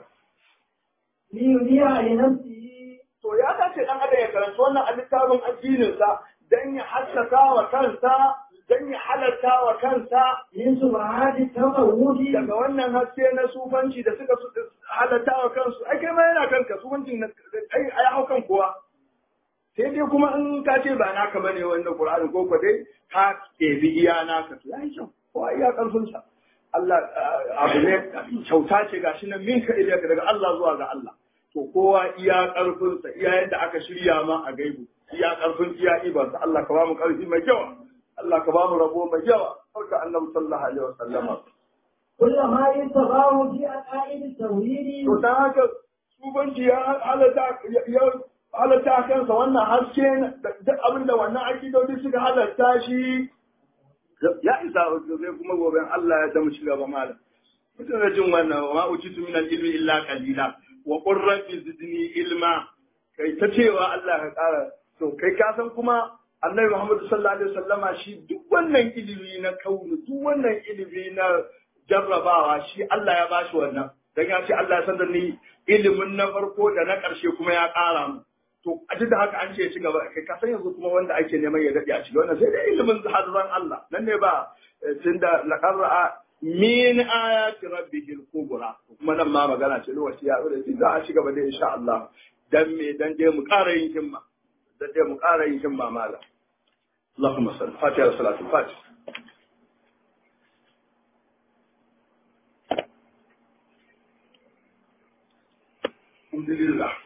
ليذيع لنفسه to ya dace dan adam ya karanci wannan a littafin addinin sa dan ya haskaka wa kansa dan ya halarta wa kansa من سبحات التفوت daga wannan haske na sufanci da suka su- halarta wa kansu ai kai ma yana kanka sufancin na- ai ai hau kan kowa sai dai kuma in ka ce ba naka bane wannan Qur'ani ko ko dai ka ɗebi iya naka to yayi kyau ko iya karfin sa Allah ah, abu ne kyauta ce gashi nan minka ilayka daga Allah zuwa ga Allah to kowa iya karfin sa iya yadda aka shirya ma a gaibu iya karfin iya iban sa Allah ka ba mu karfi mai yawa Allah ka ba mu rabo mai yawa sauka annabi sallallahu alaihi wasallama كل ما يتباه في عقائد التوحيد to dan haka subanci ya halatta ya halatta kansa wannan haske da duk abin da wannan akidodi suka halatta shi ya isa sai kuma gobe Allah ya zama shiga ba malam mutum da jin wannan wa ma ujitu min al-ilmi illa qalila wa qur rabbi zidni ilma kai ta cewa Allah ka kara to kai ka san kuma Annabi Muhammad sallallahu alaihi wasallama shi duk wannan ilimi na kaunu duk wannan ilimi na jarrabawa shi Allah ya bashi wannan dan ya ce Allah ya san da ni ilimin na farko da na ƙarshe kuma ya ƙara mu to a duk da haka an ce ya ci gaba kai ka san yanzu kuma wanda ake neman ya daɗe a cikin wannan sai da ilimin hazan Allah nan ne ba tunda laqarra min ayati rabbihil kubra kuma nan ma magana ce lokaci ya zo da shi za a ci gaba da insha Allah dan me dan dai mu ƙara yin himma dan dai mu ƙara yin himma mala اللهم صل فاتحه صلاه الفاتحه الحمد لله